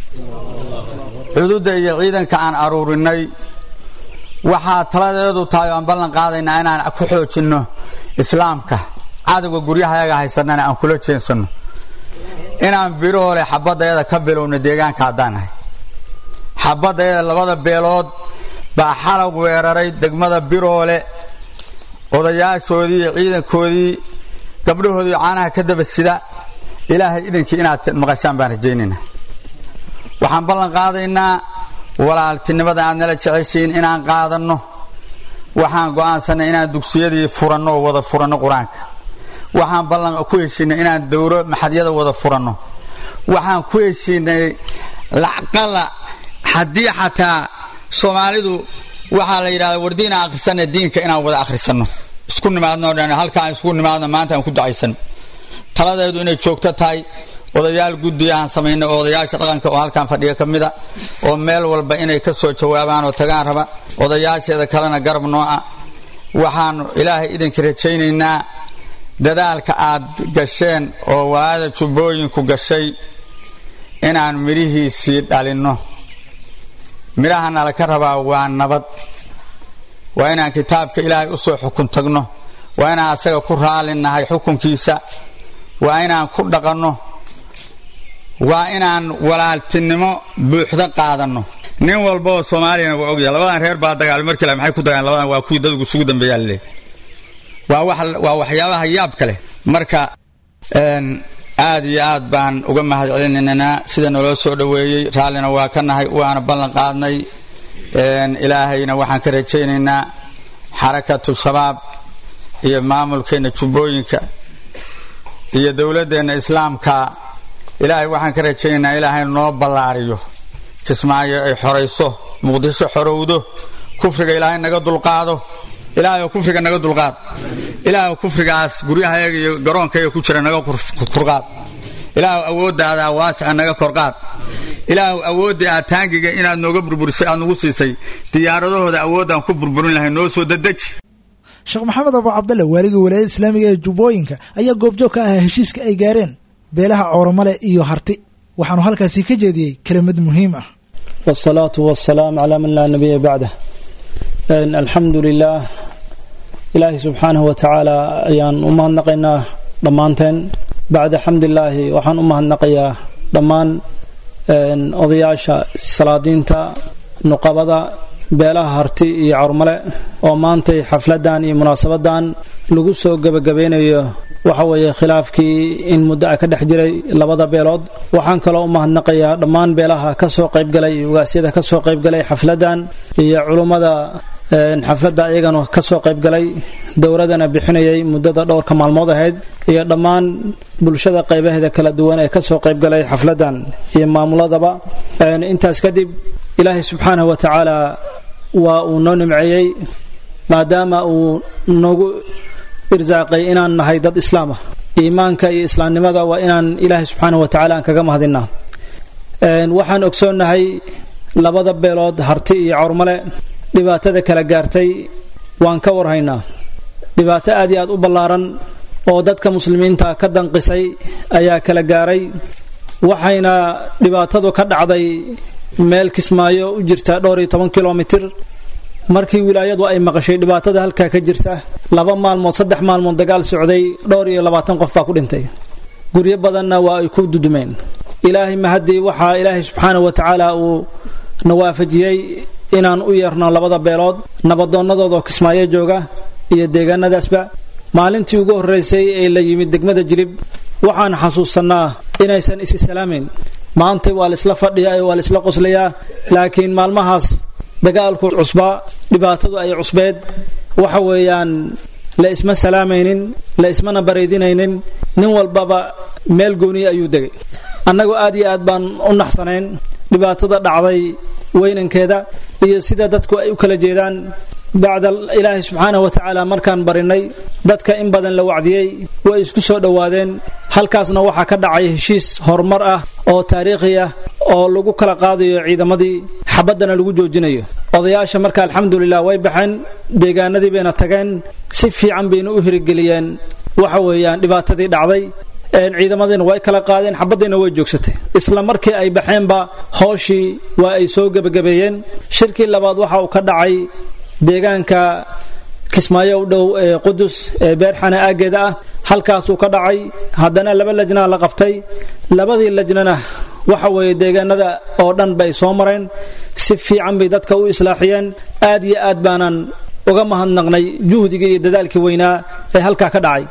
cududda iyo ciidanka aan aruurinay waxaa taladeedu tahay oo aan ballan qaadaynaa inaan ku xoojinno islaamka cadowga guryahayaga haysanana aan kula jeensanno inaan biroole xabadayada ka bilowno deegaanka haddaan nahay xabadayada labada beelood baa xalag weeraray degmada biroole odayaashoodii iyo ciidankoodii gabdhahoodii caanaha ka daba sida ilaahay idankii inaad maqashaan baan rajaynaynaa waxaan ballan qaadaynaa walaaltinimada aad nala jeceshiin inaan qaadanno waxaan go'aansanay inaan dugsiyadii furanno oo wada furanno qur-aanka waxaan ballan ku heshiinay inaan dowro maxadyada wada furanno waxaan ku heshiinay lacqala haddii xataa soomaalidu waxaa la yidhahda wardiina akhrisana diinka inaan wada akhrisanno isku nimaadno dhan halkaan isku nimaadno maanta aan ku ducaysan taladeedu inay joogto tahay odayaal guddi aan samaynay oo odayaasha dhaqanka oo halkaan fadhiga ka mida oo meel walba inay ka soo jawaabaan oo tagaan raba odayaasheeda kalena garab nooca waxaanu ilaahay idinka rajaynaynaa dadaalka aad gasheen oo walaada jubbooyinku gashay inaan midhihiisii dhalinno midhahana laka rabaa waa nabad waa inaan kitaabka ilaahay u soo xukun tagno waa inaan asaga ku raalinahay xukunkiisa waa inaan ku dhaqanno waa inaan walaaltinimo buuxda qaadanno nin walba oo soomaaliyana waa ogyahay labadan reer baa dagaal markii la maxay ku dagaalen labadan waa kuwii dadgu isugu dambeeyaa laleeyahy waa wax waa waxyaabaha yaabka leh marka aad iyo aad baan uga mahad celinaynaa sida naloo soo dhoweeyey raallina waa ka nahay waana ballan qaadnay ilaahayna waxaan ka rajaynaynaa xarakatu shabaab iyo maamulkeenna jubbooyinka iyo dowladdeenna islaamka ilaahay waxaan ka rajaynaynaa ilaahay noo ballaariyo kismaayo ay xorayso muqdisho xorowdo kufriga ilaahay naga dulqaado ilaahayoo kufriga naga dulqaad ilaahw kufrigaas guryahayaga iyo garoonkayaga ku jira naga kurqaad ilaahw awooddaada waasica naga korqaad ilaahw awooddii aad taangiga inaad nooga burburisay aad nagu siisay diyaaradahooda awoodaan ku burburin lahay noo soo dadeji sheekh maxamed abu cabdalle waaliga walaayada islaamiga ee jubbooyinka ayaa goobjoog ka ahaa heshiiska ay gaareen beelaha cooromale iyo harti waxaanu halkaasi ka jeediyey kelimad muhiim ah wsalaatu wasalaam calaa man laa nabiya bacdah alxamdu lilaah ilaahi subxaanahu wa tacaala ayaan u mahadnaqaynaa dhammaanteen bacda xamdilaahi waxaan u mahadnaqayaa dhammaan odayaasha salaadiinta nuqabada beelaha harti iyo carmale oo maantay xafladan iyo munaasabadan lagu soo gebagabeynayo waxa weeye khilaafkii in muddo a ka dhex jiray labada beelood waxaan kaloo u mahadnaqayaa dhammaan beelaha ka soo qaybgalay ugaasyada ka soo qaybgalay xafladan iyo culummada xafladda iyagana ka soo qaybgalay dowladana bixinayay muddada dhowrka maalmood ahayd iyo dhammaan bulshada qaybaheeda kala duwan ee kasoo qaybgalay xafladan iyo maamuladaba intaas kadib ilaahay subxaanahu wa tacaala waa uu noo nimceeyey maadaama uu noogu irsaaqay inaan nahay dad islaam ah iimaanka iyo islaamnimada waa inaan ilaahay subxaanahu wa tacaala aan kaga mahadinaa waxaan ogsoonnahay labada beelood harti iyo cawrmale dhibaatada kala gaartay waan ka warhaynaa dhibaato aad iyo aad u ballaaran oo dadka muslimiinta ka danqisay ayaa kala gaaray waxayna dhibaatadu ka dhacday meel kismaayo u jirta dhowr iyo toban kilomitir markii wilaayadu ay maqashay dhibaatada halkaa ka jirta laba maalmood saddex maalmood dagaal socday dhowr iyo labaatan qof baa ku dhintay guryo badanna waa ay ku dudumeen ilaahay mahaddii waxaa ilaahay subxaanahu wa tacaala uu na waafajiyey inaan u yeerno labada beelood nabadoonnadooda kismaayo jooga iyo deegaanadaasba maalintii ugu horraysay ee la yimid degmada jilib waxaan xasuusannaa inaysan isi salaamayn maanta waa laisla fadhiyaa ee waa laisla qoslayaa laakiin maalmahaas dagaalku cusbaa dhibaatadu ay cusbeed waxa weeyaan la isma salaamaynin la ismana bareydinaynin nin walbaba meel gooniya ayuu degay annagu aad iyo aad baan u naxsanayn dhibaatada dhacday weynankeeda iyo sida dadku ay u kala jeedaan bacda ilaahay subxaanahu wa tacaala markaan barinay dadka in badan la wacdiyey way isku soo dhowaadeen halkaasna waxaa ka dhacay heshiis horumar ah oo taariikhi ah oo lagu kala qaadayo ciidamadii xabaddana lagu joojinayo odayaasha marka alxamdulilah way baxeen deegaanadii bayna tageen si fiican bayna u hirigeliyeen waxa weeyaan dhibaatadii dhacday ciidamadiina way kala qaadeen xabadiina way joogsatay isla markii ay baxeenba hooshii waa ay soo gebagabeeyeen shirkii labaad waxa uu ka dhacay deegaanka kismaayo u dhow ee qudus ee beerxana aaggeeda ah halkaasuu ka dhacay haddana laba lajnaa la qabtay labadii lajnana waxa weeye deegaanada oo dhan bay soo mareen si fiican bay dadka u islaaxiyeen aad iyo aad baanan uga mahadnaqnay juhdigii iyo dadaalkii weynaa ee halkaa ka dhacay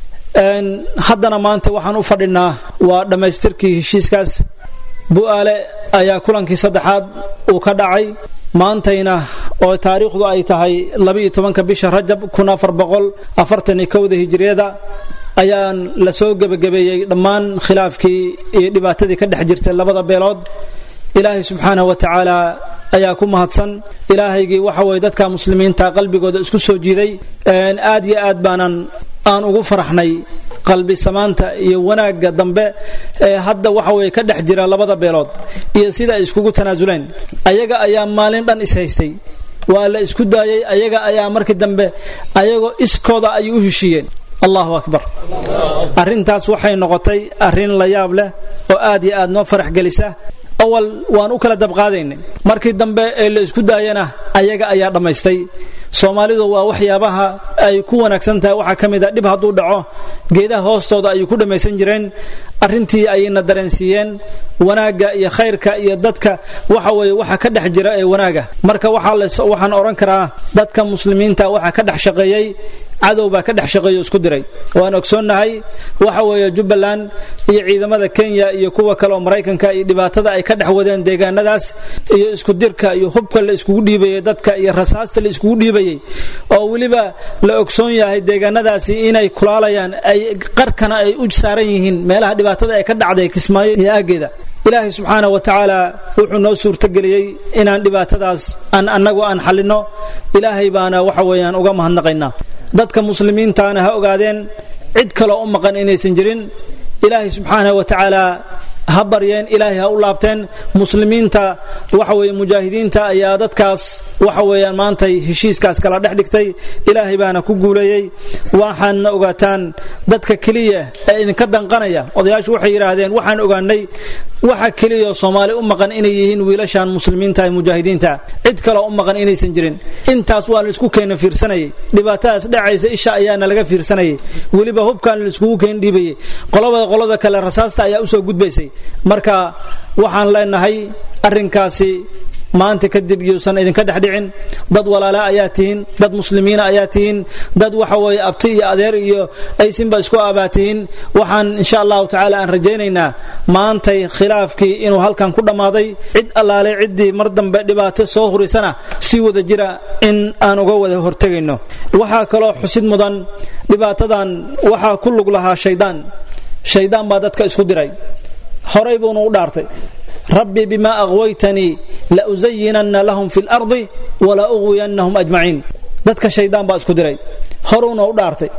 haddana maanta waxaan u fadhinaa waa dhammaystirkii heshiiskaas bu-aale ayaa kulankii saddexaad uu ka dhacay maantayna oo taariikhdu ay tahay labaiyo tobanka bisha rajab kun afar boqol afartan iyo kowda hijiriyada ayaan la soo gebagabeeyey dhammaan khilaafkii iyo dhibaatadii ka dhex jirtay labada beelood ilaahay subxaanahu wa tacaala ayaa ku mahadsan ilaahaygii waxa weye dadka muslimiinta qalbigooda isku soo jiiday aad iyo aad baanan aan ugu faraxnay qalbi samaanta iyo wanaagga dambe ee hadda waxa weye ka dhex jira labada beelood iyo sida ay iskugu tanaasuleen ayaga ayaa maalin dhan is haystay waa la isku daayay ayaga ayaa markii dambe ayagoo iskooda ay u heshiiyeen allahu akbar arrintaas waxay noqotay arrin la yaab leh oo aad iyo aad noo farax gelisa awal waan u kala dabqaadaynay markii dambe ee la isku daayana ayaga ayaa dhammaystay soomaalidu waa waxyaabaha ay ku wanaagsan tahay waxaa ka mid a dhib hadduu dhaco geedaha hoostooda ayay ku dhammaysan jireen arrintii ayayna dareensiiyeen wanaagga iyo khayrka iyo dadka waxa weeye waxa ka dhex jira ee wanaaga marka waxaan odhan karaa dadka muslimiinta waxa ka dhex shaqeeyey cadow baa ka dhex shaqeeyo isku diray waan ogsoonnahay waxa weeye jubbaland iyo ciidamada kenya iyo kuwa kale oo maraykanka iyo dhibaatada ay ka dhex wadeen deegaanadaas iyo isku dirka iyo hubka la iskugu dhiibayay dadka iyo rasaasta la iskugu dhiibayay oo weliba la ogsoon yahay deegaanadaasi inay kulaalayaan ay qarkana ay u saaran yihiin meelaha dhibaatada ay ka dhacday kismaayo iyo aaggeeda ilaahay subxaana wa tacaala wuxuu noo suurtageliyey inaan dhibaatadaas aan annagu aan xallinno ilaahay baana waxa weeyaan uga mahadnaqaynaa dadka muslimiintaana ha ogaadeen cid kaloo u maqan inaysan jirin ilaahay subxaanahu wa tacaala ha baryeen ilaahay ha u laabteen muslimiinta waxa weeye mujaahidiinta ayaa dadkaas waxa weeyaan maantay heshiiskaas kala dhex dhigtay ilaahay baana ku guuleeyey waxaadna ogaataan dadka keliya ee idinka danqanaya odayaashu waxay yidhaahdeen waxaan ogaanay waxa keliyaoo soomaali u maqan inay yihiin wiilashan muslimiinta ee mujaahidiinta cid kaloo u maqan inaysan jirin intaas waa laisku keena fiirsanayay dhibaatadaas dhacaysa isha ayaana laga fiirsanayay weliba hubkan laiskugu keen dhiibayay qolabada qolada kale rasaasta ayaa usoo gudbaysay marka waxaan leenahay arrinkaasi maanta kadib yuusan idinka dhex dhicin dad walaala ayaa tihiin dad muslimiina ayaa tihiin dad waxa weeye abti iyo adeer iyo aysinba isku abaa tihiin waxaan insha allahu tacaala aan rajaynaynaa maantay khilaafkii inuu halkan ku dhammaaday cid allaale ciddii mar dambe dhibaato soo hurisana si wada jira in aan uga wada hortegayno waxaa kaloo xusid mudan dhibaatadan waxaa ku lug lahaa shaydaan shaydaan baa dadka isku diray horay buuna u dhaartay rabbi bima aqwaytanii lausayinanna lahum fi lardi wala uqwiyannahum ajmaciin dadka shaydaan baa isku diray horuuna u dhaartay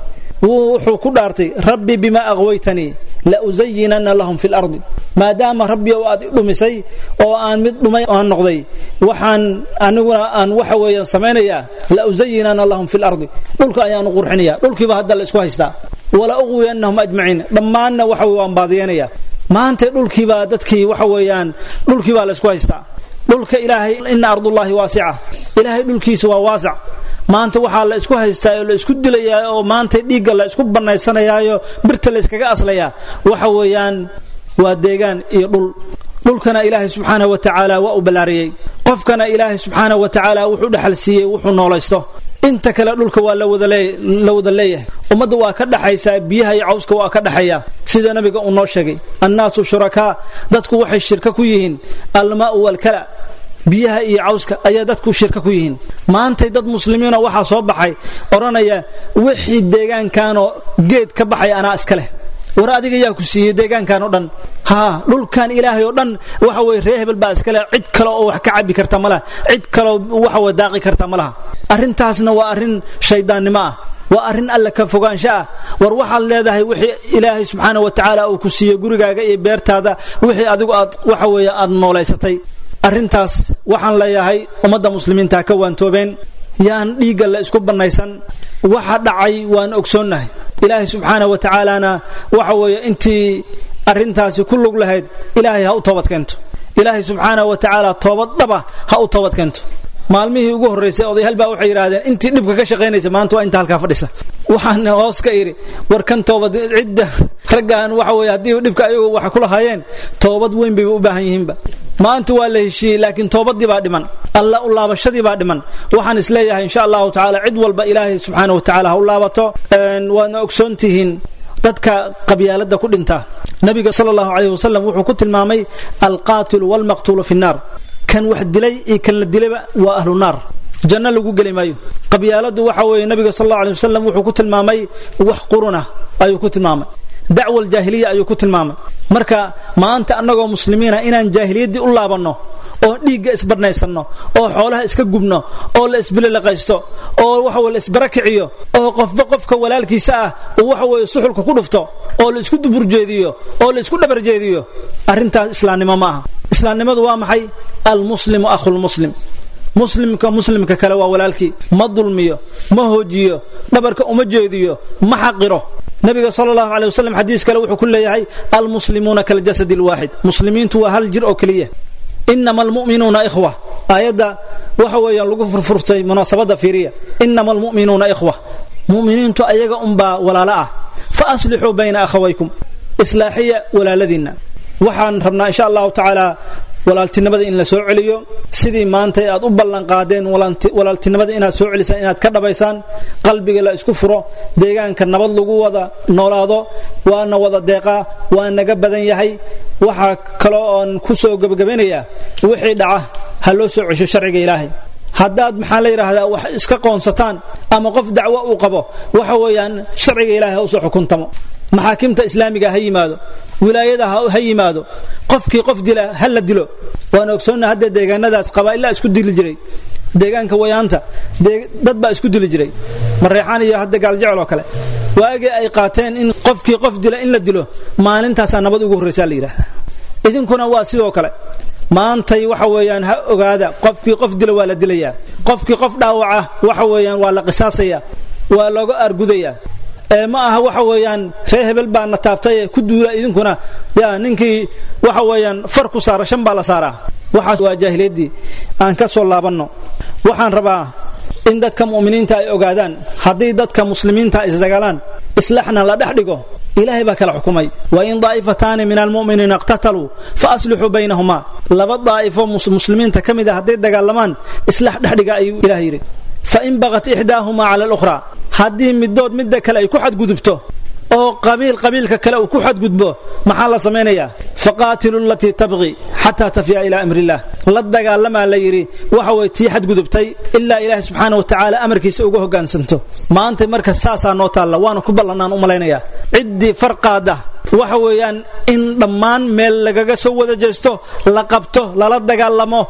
wuxuu ku dhaartay rabbi bimaa aqwaytanii la usayinanna lahum fi lardi maadaama rabbi oo aad i dhumisay oo aan mid dhumay aan noqday waxaan aniguna aan waxa weeyaan samaynayaa la usayinanna lahum fi lardi dhulka ayaanu qurxinaya dhulkiiba hadda la isku haystaa wala uqwiyannahum ajmaciin dhammaanna waxa waan baadiyanaya maanta dhulkiibaa dadkii waxa weeyaan dhulkiibaa la isku haystaa dhulka ilaahay ina ardullaahi waasica ilaahay dhulkiisa waa waasac maanta waxaa la isku haystaa oo la isku dilayaa oo maanta dhiigga la isku bannaysanayaayo birta la yskaga aslayaa waxa weeyaan waa deegaan iyo dhul dhulkana ilaahay subxaanahu wa tacaala waa u ballaariyey qofkana ilaahay subxaanahu wa tacaala wuxuu dhexal siiyey wuxuu noolaysto inta kale dhulka waa la wada leeyahay ummadda waa ka dhaxaysaa biyaha iyo cawska waa ka dhaxaya sida nabiga uu noo sheegay annaasu shurakaa dadku waxay shirka ku yihiin almaau walkala biyaha iyo cawska ayaa dadku shirka ku yihiin maantay dad muslimiina waxaa soo baxay odhanaya wixii deegaankanoo geed ka baxay anaa iska leh war adiga yaa ku siiyey deegaankan oo dhan haa dhulkan ilaahay oo dhan waxa weye ree hebel baa iskale cid kale oo wax ka cabi karta ma laha cid kaleo waxa weye daaqi karta ma laha arrintaasna waa arrin shayddaannimo ah waa arrin alle ka fogaansho ah war waxaad leedahay wixii ilaahay subxaana wa tacaala uu ku siiyey gurigaaga iyo beertaada wixii adigu aad waxa weeye aad noolaysatay arrintaas waxaan leeyahay ummadda muslimiinta ka waantoobeen yaan dhiigga la isku bannaysan waxa dhacay waan ogsoonnahay ilaahay subxaana wa tacaalana waxa weeye intii arrintaasi ku lug lahayd ilaahay ha u toobad keento ilaahay subxaana wa tacaala toobad dhaba ha u toobad keento maalmihii ugu horraysay odayaal baa waxay yidhaahdeen intii dhibka ka shaqaynaysa maanta waa inta halkaa fadhisa waxaan hoos ka idhi war kan toobad cidda raggan waxa weye haddii dhibka ayagu wax ku lahaayeen toobad weyn bayba u baahan yihiinba maanta waa la heshiiyey laakiin toobadii baa dhiman alla u laabashadii baa dhiman waxaan isleeyahay insha allahu tacaala cid walba ilaahay subxaana wa tacaala ha u laabato waadna ogsoontihiin dadka qabyaalada ku dhinta nabiga sal allahu calayh wasalam wuxuu ku tilmaamay alqaatilu walmaqtuulu fi nnaar kan wax dilay iyo kan la dilayba waa ahlu naar janno lagu geli maayo qabyaaladu waxa weeye nabiga sal allahu alay wasalam wuxuu ku tilmaamay wax quruna ayuu ku tilmaamay dacwa aljaahiliya ayuu ku tilmaamay marka maanta annagoo muslimiina inaan jaahiliyaddii u laabanno oo dhiigga isbarnaysanno oo xoolaha iska gubno oo la isbililaqaysto oo waxa la isbarakiciyo oo qofba qofka walaalkiisa ah uu waxa weye suxulka ku dhufto oo la isku duburjeediyo oo la isku dhabarjeediyo arrintaas islaamnimo ma aha islaamnimadu waa maxay almuslimu akhulmuslim muslimka muslimka kale waa walaalkii ma dulmiyo ma hoojiyo dhabarka uma jeediyo ma xaqiro nabiga sal allahu aley wasalam xadiis kale wuxuu ku leeyahay almuslimuuna kaljasad lwaaxid muslimiintu waa hal jir oo keliya inama almu'minuuna ikhwa aayadda waxa weeyaan lagu furfurtay munaasabadda fiiriya inama almu'minuuna ikhwa mu'miniintu ayaga unbaa walaalo ah fa aslixuu bayna akhawaykum islaaxiya walaaladiinna waxaan rabnaa insha allahu tacaala walaaltinimada in la soo celiyo sidii maanta aad u ballanqaadeen walaaltinimada inaad soo celisaan inaad ka dhabaysaan qalbiga la isku furo deegaanka nabad lagu wada noolaado waana wada deeqaa waa naga badan yahay waxaa kaloo oon ku soo gebagabanayaa wixii dhaca ha loo soo cesho sharciga ilaahay haddaad maxaa la yidhaahdaa wax iska qoonsataan ama qof dacwo uu qabo waxa weeyaan sharciga ilaahay ha usoo xukuntamo maxaakimta islaamiga ha yimaado wilaayada ha yimaado qofkii qof dila ha la dilo waan ogsoonna hadda deegaanadaas qabaa'ilaa isku dili jiray deegaanka wayaanta dad baa isku dili jiray mareexaan iyo hadda gaaljecel oo kale waagii ay qaateen in qofkii qof dila in la dilo maalintaasaa nabad ugu horraysaa la yidhahda idinkuna waa sidoo kale maantay waxa weeyaan ha ogaada qofkii qof dila waa la dilayaa qofkii qof dhaawaca waxa weeyaan waa la qisaasaya waa looga argudayaa ee ma aha waxa weeyaan ree hebel baa na taabtay ku duula idinkuna yaa ninkii waxa weeyaan far ku saara shan baa la saaraa waxaas waa jaahiliyaddii aan ka soo laabanno waxaan rabaa in dadka mu'miniinta ay ogaadaan haddii dadka muslimiinta isdagaalaan islaxna la dhex dhigo ilaahay baa kala xukumay wa in daa'ifataani min almu'miniina iqtataluu fa aslixuu baynahumaa laba daa'ifo muslimiinta ka mid a hadday dagaalamaan islax dhexdhiga ayuu ilaah yidhi fain bagat ixdaahumaa cala alukhraa haddii midood midda kale ay ku xadgudubto oo qabiil qabiilka kale uu ku xadgudbo maxaa la samaynayaa faqaatilu alatii tabqi xataa tafiya ilaa amri illah la dagaalamaa la yidhi waxa way tii xadgudubtay ilaa ilaahi subxaana wa tacaala amarkiisa uga hoggaansanto maanta marka saasaa noo taalla waana ku ballannaan u malaynayaa ciddii farqaada waxa weeyaan in dhammaan meel lagaga soo wada jeesto la qabto lala dagaalamo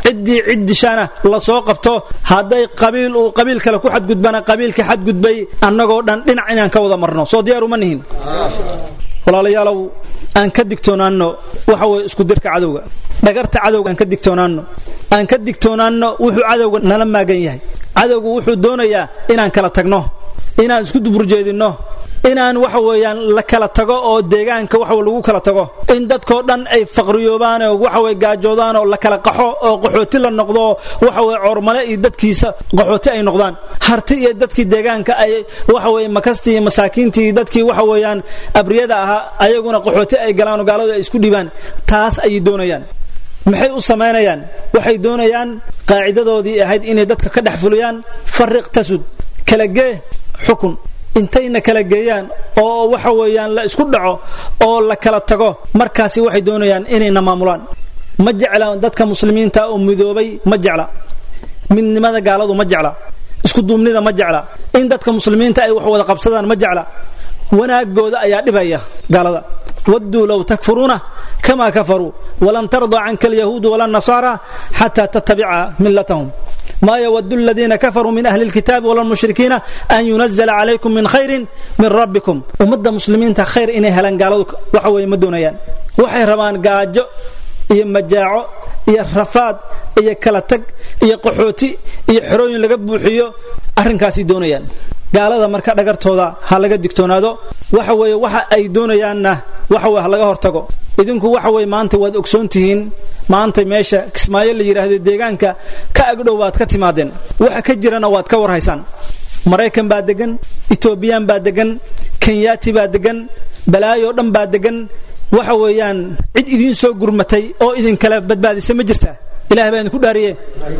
ciddii cid dishaana lasoo qabto hadday qabiil uu qabiil kale ku xadgudbana qabiilka xadgudbay annagoo dhan dhinac inaan ka wada marno soo diyaar uma nihin walaalayaalow aan ka digtoonaanno waxa weye isku dirka cadowga dhagarta cadowga aan ka digtoonaanno aan ka digtoonaanno wuxuu cadowga nala maagan yahay cadowgu wuxuu doonayaa inaan kala tagno inaan isku duburjeedinno inaan waxa weeyaan la kala tago oo deegaanka waxa lagu kala tago in dadkoo dhan ay faqriyoobaan oo waxa weye gaajoodaan oo la kala qaxo oo qaxooti la noqdo waxa weye coormale iyo dadkiisa qaxooti ay noqdaan harti iyo dadkii deegaanka ay waxa weye makastii iyo masaakiintii iyo dadkii waxa weeyaan abriyada ahaa ayaguna qaxooti ay galaan oo gaaladu ay isku dhibaan taas ayay doonayaan maxay u samaynayaan waxay doonayaan qaacidadoodii ahayd inay dadka ka dhex fuliyaan fariq tasud kala gee xukun intayna kala geeyaan oo waxa weeyaan la isku dhaco oo la kala tago markaasi waxay doonayaan inayna maamulaan ma jecla dadka muslimiinta oo midoobay ma jecla midnimada gaaladu ma jecla isku duubnida ma jecla in dadka muslimiinta ay wax wada qabsadaan ma jecla wanaagooda ayaa dhibaya gaalada wadduu low takfuruuna kama kafaruu walan tardaa canka alyahuudu wala nasaara xataa tattabica millatahum ma ywd اladiina kafaruu min ahli اlkitaabi wala lmushrikiina an yunazla calaykum min khayrin min rabbikum ummadda muslimiinta khayr inay helaan gaaladu waxa weye ma doonayaan waxay rabaan gaajo iyo majaaco iyo rafaad iyo kala tag iyo qaxooti iyo xerooyin laga buuxiyo arrinkaasay doonayaan gaalada marka dhagartooda ha laga digtoonaado waxa weeye waxa ay doonayaanna waxa weye ha laga hortago idinku waxa weye maanta waad ogsoon tihiin maanta meesha kismaayo la yidhaahdo deegaanka ka agdhow baad ka timaadeen waxa ka jirana waad ka warhaysaan maraykan baa degan etoobiyaan baa degan kenyaati baa degan balaayoo dhan baa degan waxa weeyaan cid idiin soo gurmatay oo idinkala badbaadisa ma jirtaa ilahay baa idinku dhaariye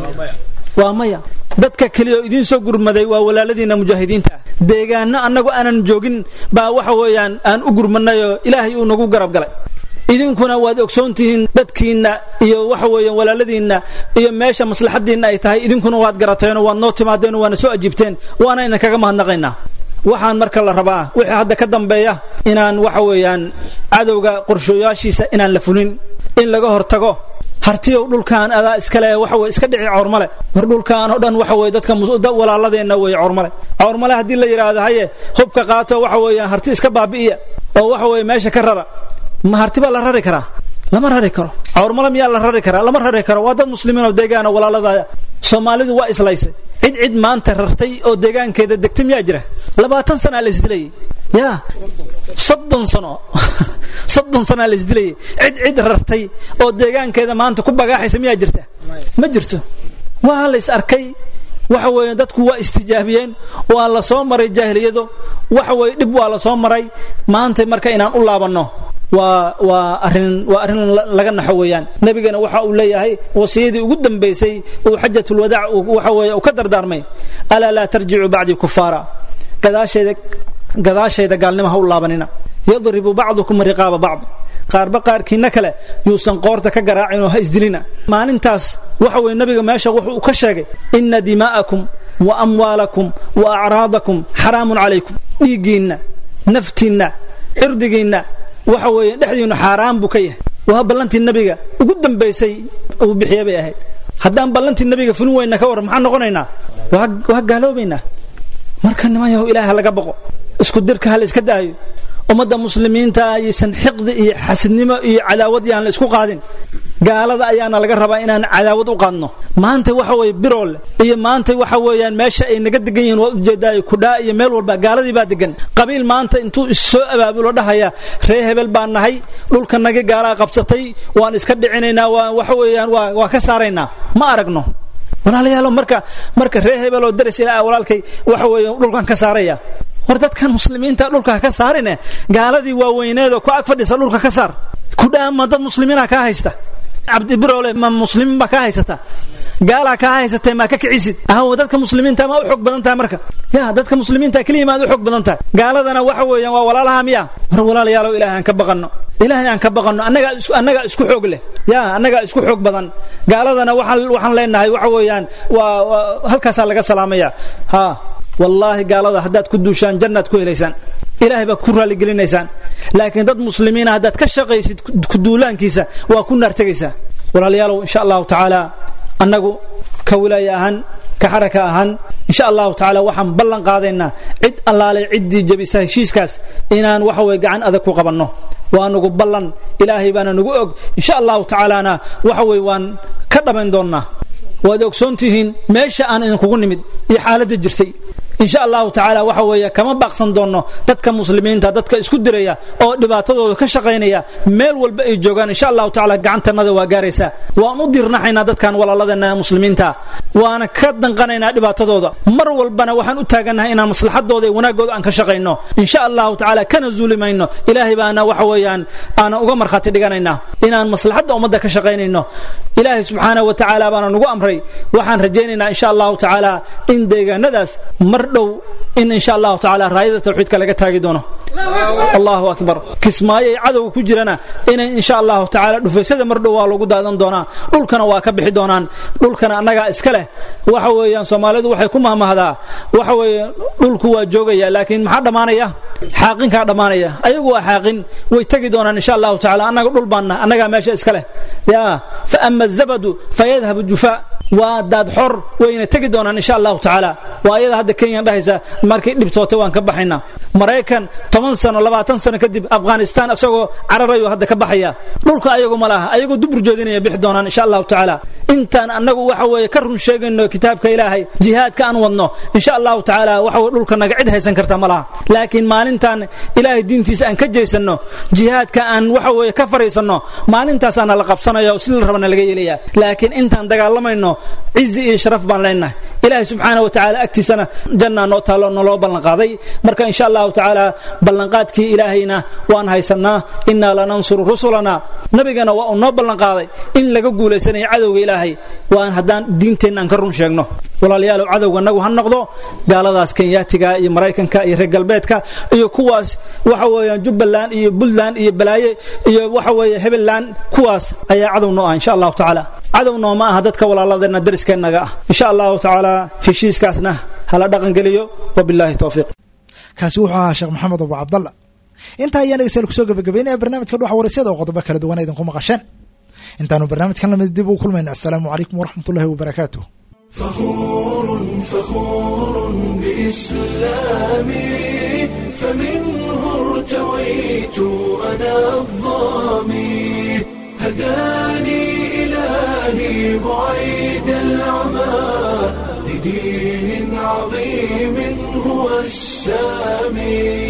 waa maya dadka keliya oo idiin soo gurmaday waa walaaladiinna mujaahidiinta ah deegaano annagu aanan joogin baa waxa weeyaan aan u gurmanayoo ilaahay uu nagu garab galay idinkuna waad ogsoon tihiin dadkiinna iyo waxa weeye walaaladiinna iyo meesha maslaxadiinna ay tahay idinkuna waad garateenoo waad noo timaadeen waana soo ajiibteen waana idinkaga mahadnaqaynaa waxaan marka la rabaa wixii hadda ka dambeeya inaan waxa weeyaan cadowga qorshooyaashiisa inaan la fulin in laga hortago hartiyow dhulkaan adaa iskale waxa weye iska dhici cawrmale war dhulkaan oo dhan waxa weye dadka walaaladeenna weye cawrmale cawrmale haddii la yidhaahdo haye hubka qaato waxa weeyaan harti iska baabi'iya oo waxa weye meesha ka rara ma harti baa la rari karaa lama rari karo cawrmale miyaa la rari karaa lama rari karo waa dad muslimiin oo deegaana walaaladaya soomaalidu waa islaysay cid cid maanta rartay oo deegaankeeda degtay miyaa jira labaatan sanaa la isdilayay ya soddon sano soddon sanaa la isdilayay cid cid rartay oo deegaankeeda maanta ku bagaaxaysa miyaa jirta ma jirto waa la is arkay waxa weeye dadku waa istijaabiyeen waa la soo maray jaahiliyado waxa weye dhib waa la soo maray maanta marka inaan u laabanno waa waa arrin waa arrin laga naxo weeyaan nebigana waxa uu leeyahay wasiyadii ugu dambaysay uu xajatulwadaac waxa weeye uu ka dardaarmay alaa laa tarjicuu bacdii kufaara gadaashayda gadaashayda gaalnimo ha u laabanina yadribu bacdukum riqaaba bacd qaarba qaarkiina kale yuusan qoorta ka garaacin oo ha isdilina maalintaas waxa weye nabiga meesha wuxuu ka sheegay ina dimaa'akum wa amwaalakum wa acraadakum xaraamun calaykum dhiiggiinna naftiinna cirdigiinna waxa weeye dhexdiinnu xaaraan buu ka yahay waa ballantii nabiga ugu dambaysay uu bixiye bay ahayd haddaan ballantii nabiga fulin weyna ka warran maxaan noqonaynaa waa gaaloobaynaa marka niman yahow ilaaha laga boqo isku dirka ha la iska daayo ummadda muslimiinta ayaysan xiqdi iyo xasidnimo iyo cadaawad yaan la isku qaadin gaalada ayaana laga rabaa inaan cadaawad u qaadno maanta waxa weye biroole iyo maanta waxa weeyaan meesha ay naga degan yihiin waad ujeedaayo kudhaa iyo meel walba gaaladii baa degan qabiil maanta intuu issoo abaabulo dhahaya ree hebel baan nahay dhulkanagi gaalaa qabsatay waan iska dhicinaynaa waa waxa weeyaan waa waa ka saaraynaa ma aragno walaalayaalo marka marka ree hebel oo daris ilaa walaalkay waxa weeye dhulkan ka saaraya war dadkan muslimiinta dhulka ka saarine gaaladii waaweyneedoo ku ag fadhisa dhulka ka saar kudhaama dad muslimiina kaa haysta cabdibirole ma muslimiin baa kaa haysata gaalaa kaa haysatee maa ka kicisid ahaw dadka muslimiinta maa u xoog badan tahay marka ya dadka muslimiinta keliya maad u xoog badan tahay gaaladana waxa weeyaan waa walaalaha miya war walaalayaalow ilaahay aan ka baqanno ilaahay aan ka baqanno annagaa is annagaa isku xoog leh ya annagaa isku xoog badan gaaladana waxaan waxaan leenahay waxa weeyaan waa halkaasaa laga salaamaya ha wallaahi gaalada haddaad ku duushaan jannaad ku helaysaan ilaahay baad ku raalligelinaysaan laakiin dad muslimiina haddaad ka shaqaysid kuduulaankiisa waa ku naar tegaysaa walaalayaalow insha allahu tacaala annagu ka wilaaya ahaan ka xaraka ahaan insha allahu tacaala waxaan ballan qaadaynaa cid allaale ciddii jebisa heshiiskaas inaan waxa weye gacan adag ku qabanno waa nugu ballan ilaahay baana nugu og insha allahu tacaalana waxa weye waan ka dhammayn doonnaa waad ogsoon tihiin meesha aan idinkugu nimid iyo xaaladda jirtay insha allahu tacaala waxa weeye kama baaqsan doonno dadka muslimiinta dadka isku diraya oo dhibaatadooda ka shaqaynaya meel walba ay joogaan insha allahu tacaala gacantannada waa gaaraysaa waan u dirnaxaynaa dadkan walaaladeenna muslimiinta waana ka danqanaynaa dhibaatadooda mar walbana waxaan u taagannahay inaan maslaxadooda iyo wanaagooda aan ka shaqayno insha allahu tacaala kana zuuli mayno ilaahay baana waxa weeyaan aanan uga markhaati dhiganaynaa inaan maslaxadda ummadda ka shaqaynayno ilaahay subxaanahu wa tacaala baana nugu amray waxaan rajaynaynaa insha allahu tacaala in deegaanadaas mar dhow in insha allahu tacaala raayada tawxiidka laga taagi doono allahu akbar kismaayo ay cadowga ku jirana inay insha allahu tacaala dhufaysyada mar dhow waa lagu daadan doonaa dhulkana waa ka bixi doonaan dhulkana annagaa iska leh waxa weeyaan soomaalidu waxay ku mahmahdaa waxa weeye dhulku waa joogaya laakiin maxaa dhammaanaya xaaqinkaa dhammaanaya ayagu waa xaaqin way tegi doonaan insha allahu tacaala annaga dhul baanna annagaa meesha iska leh ya fa ama azabadu fayadhabu jufaa waa daad xor wayna tegi doonaan insha allahu tacaala waa ayada hadda kenya dhahaysa markay dhibtootay waan ka baxaynaa maraykan toban sano labaatan sano kadib afghanistan isagoo cararayo hadda ka baxaya dhulka ayagu ma laha ayagoo dubur jeedinaya bixi doonaan insha allahu tacaala intaan annagu waxa weeye ka run sheegayno kitaabka ilaahay jihaadka aan wadno insha allahu tacaala waxa weye dhulka naga cid haysan karta ma laha laakiin maalintaan ilaahay diintiisa aan ka jeysano jihaadka aan waxa weeye ka fariisanno maalintaasaana la qabsanaya oo si la rabana laga yeelaya laakiin intaan dagaalamayno cizi iyo sharaf baan leenahay ilaahay subxaana wa tacaala agtiisana jannaa noo taalo naloo ballanqaaday marka insha allahu tacaala ballanqaadkii ilaahayna waan haysanaa innaa lanansuru rusulana nabigana waa uu noo ballanqaaday in laga guulaysanayo cadowga ilaahay waan haddaan diinteenna aan ka run sheegno walaalayaalow cadowga nagu ha noqdo gaaladaas kenyaatiga iyo maraykanka iyo reer galbeedka iyo kuwaas waxa weeyaan jubbaland iyo puntland iyo balaaye iyo waxa weeye hebelland kuwaas ayaa cadow noo ah insha allahu tacaala cadow noo ma aha dadka walaaladeenna dariskeennaga ah insha allahu tacaala heshiiskaasna hala dhaqangeliyo wabilaahi towfiiq kaasi wuxuu ahaa sheekh maxamed abu cabdalla intaa ayaan dhegeystayaal kusoo gabagabeynaya barnaamijka dhuxa waraysyada oo qodobo kala duwan idinku maqasheen intaanu barnaamijkan lamid dib ugu kulmayna assalaamu calaykum waraxmat ullahi wabarakaatuh فخور فخور بإسلامي فمنه ارتويت أنا الظامي هداني إلهي بعيد العمى لدين عظيم هو السامي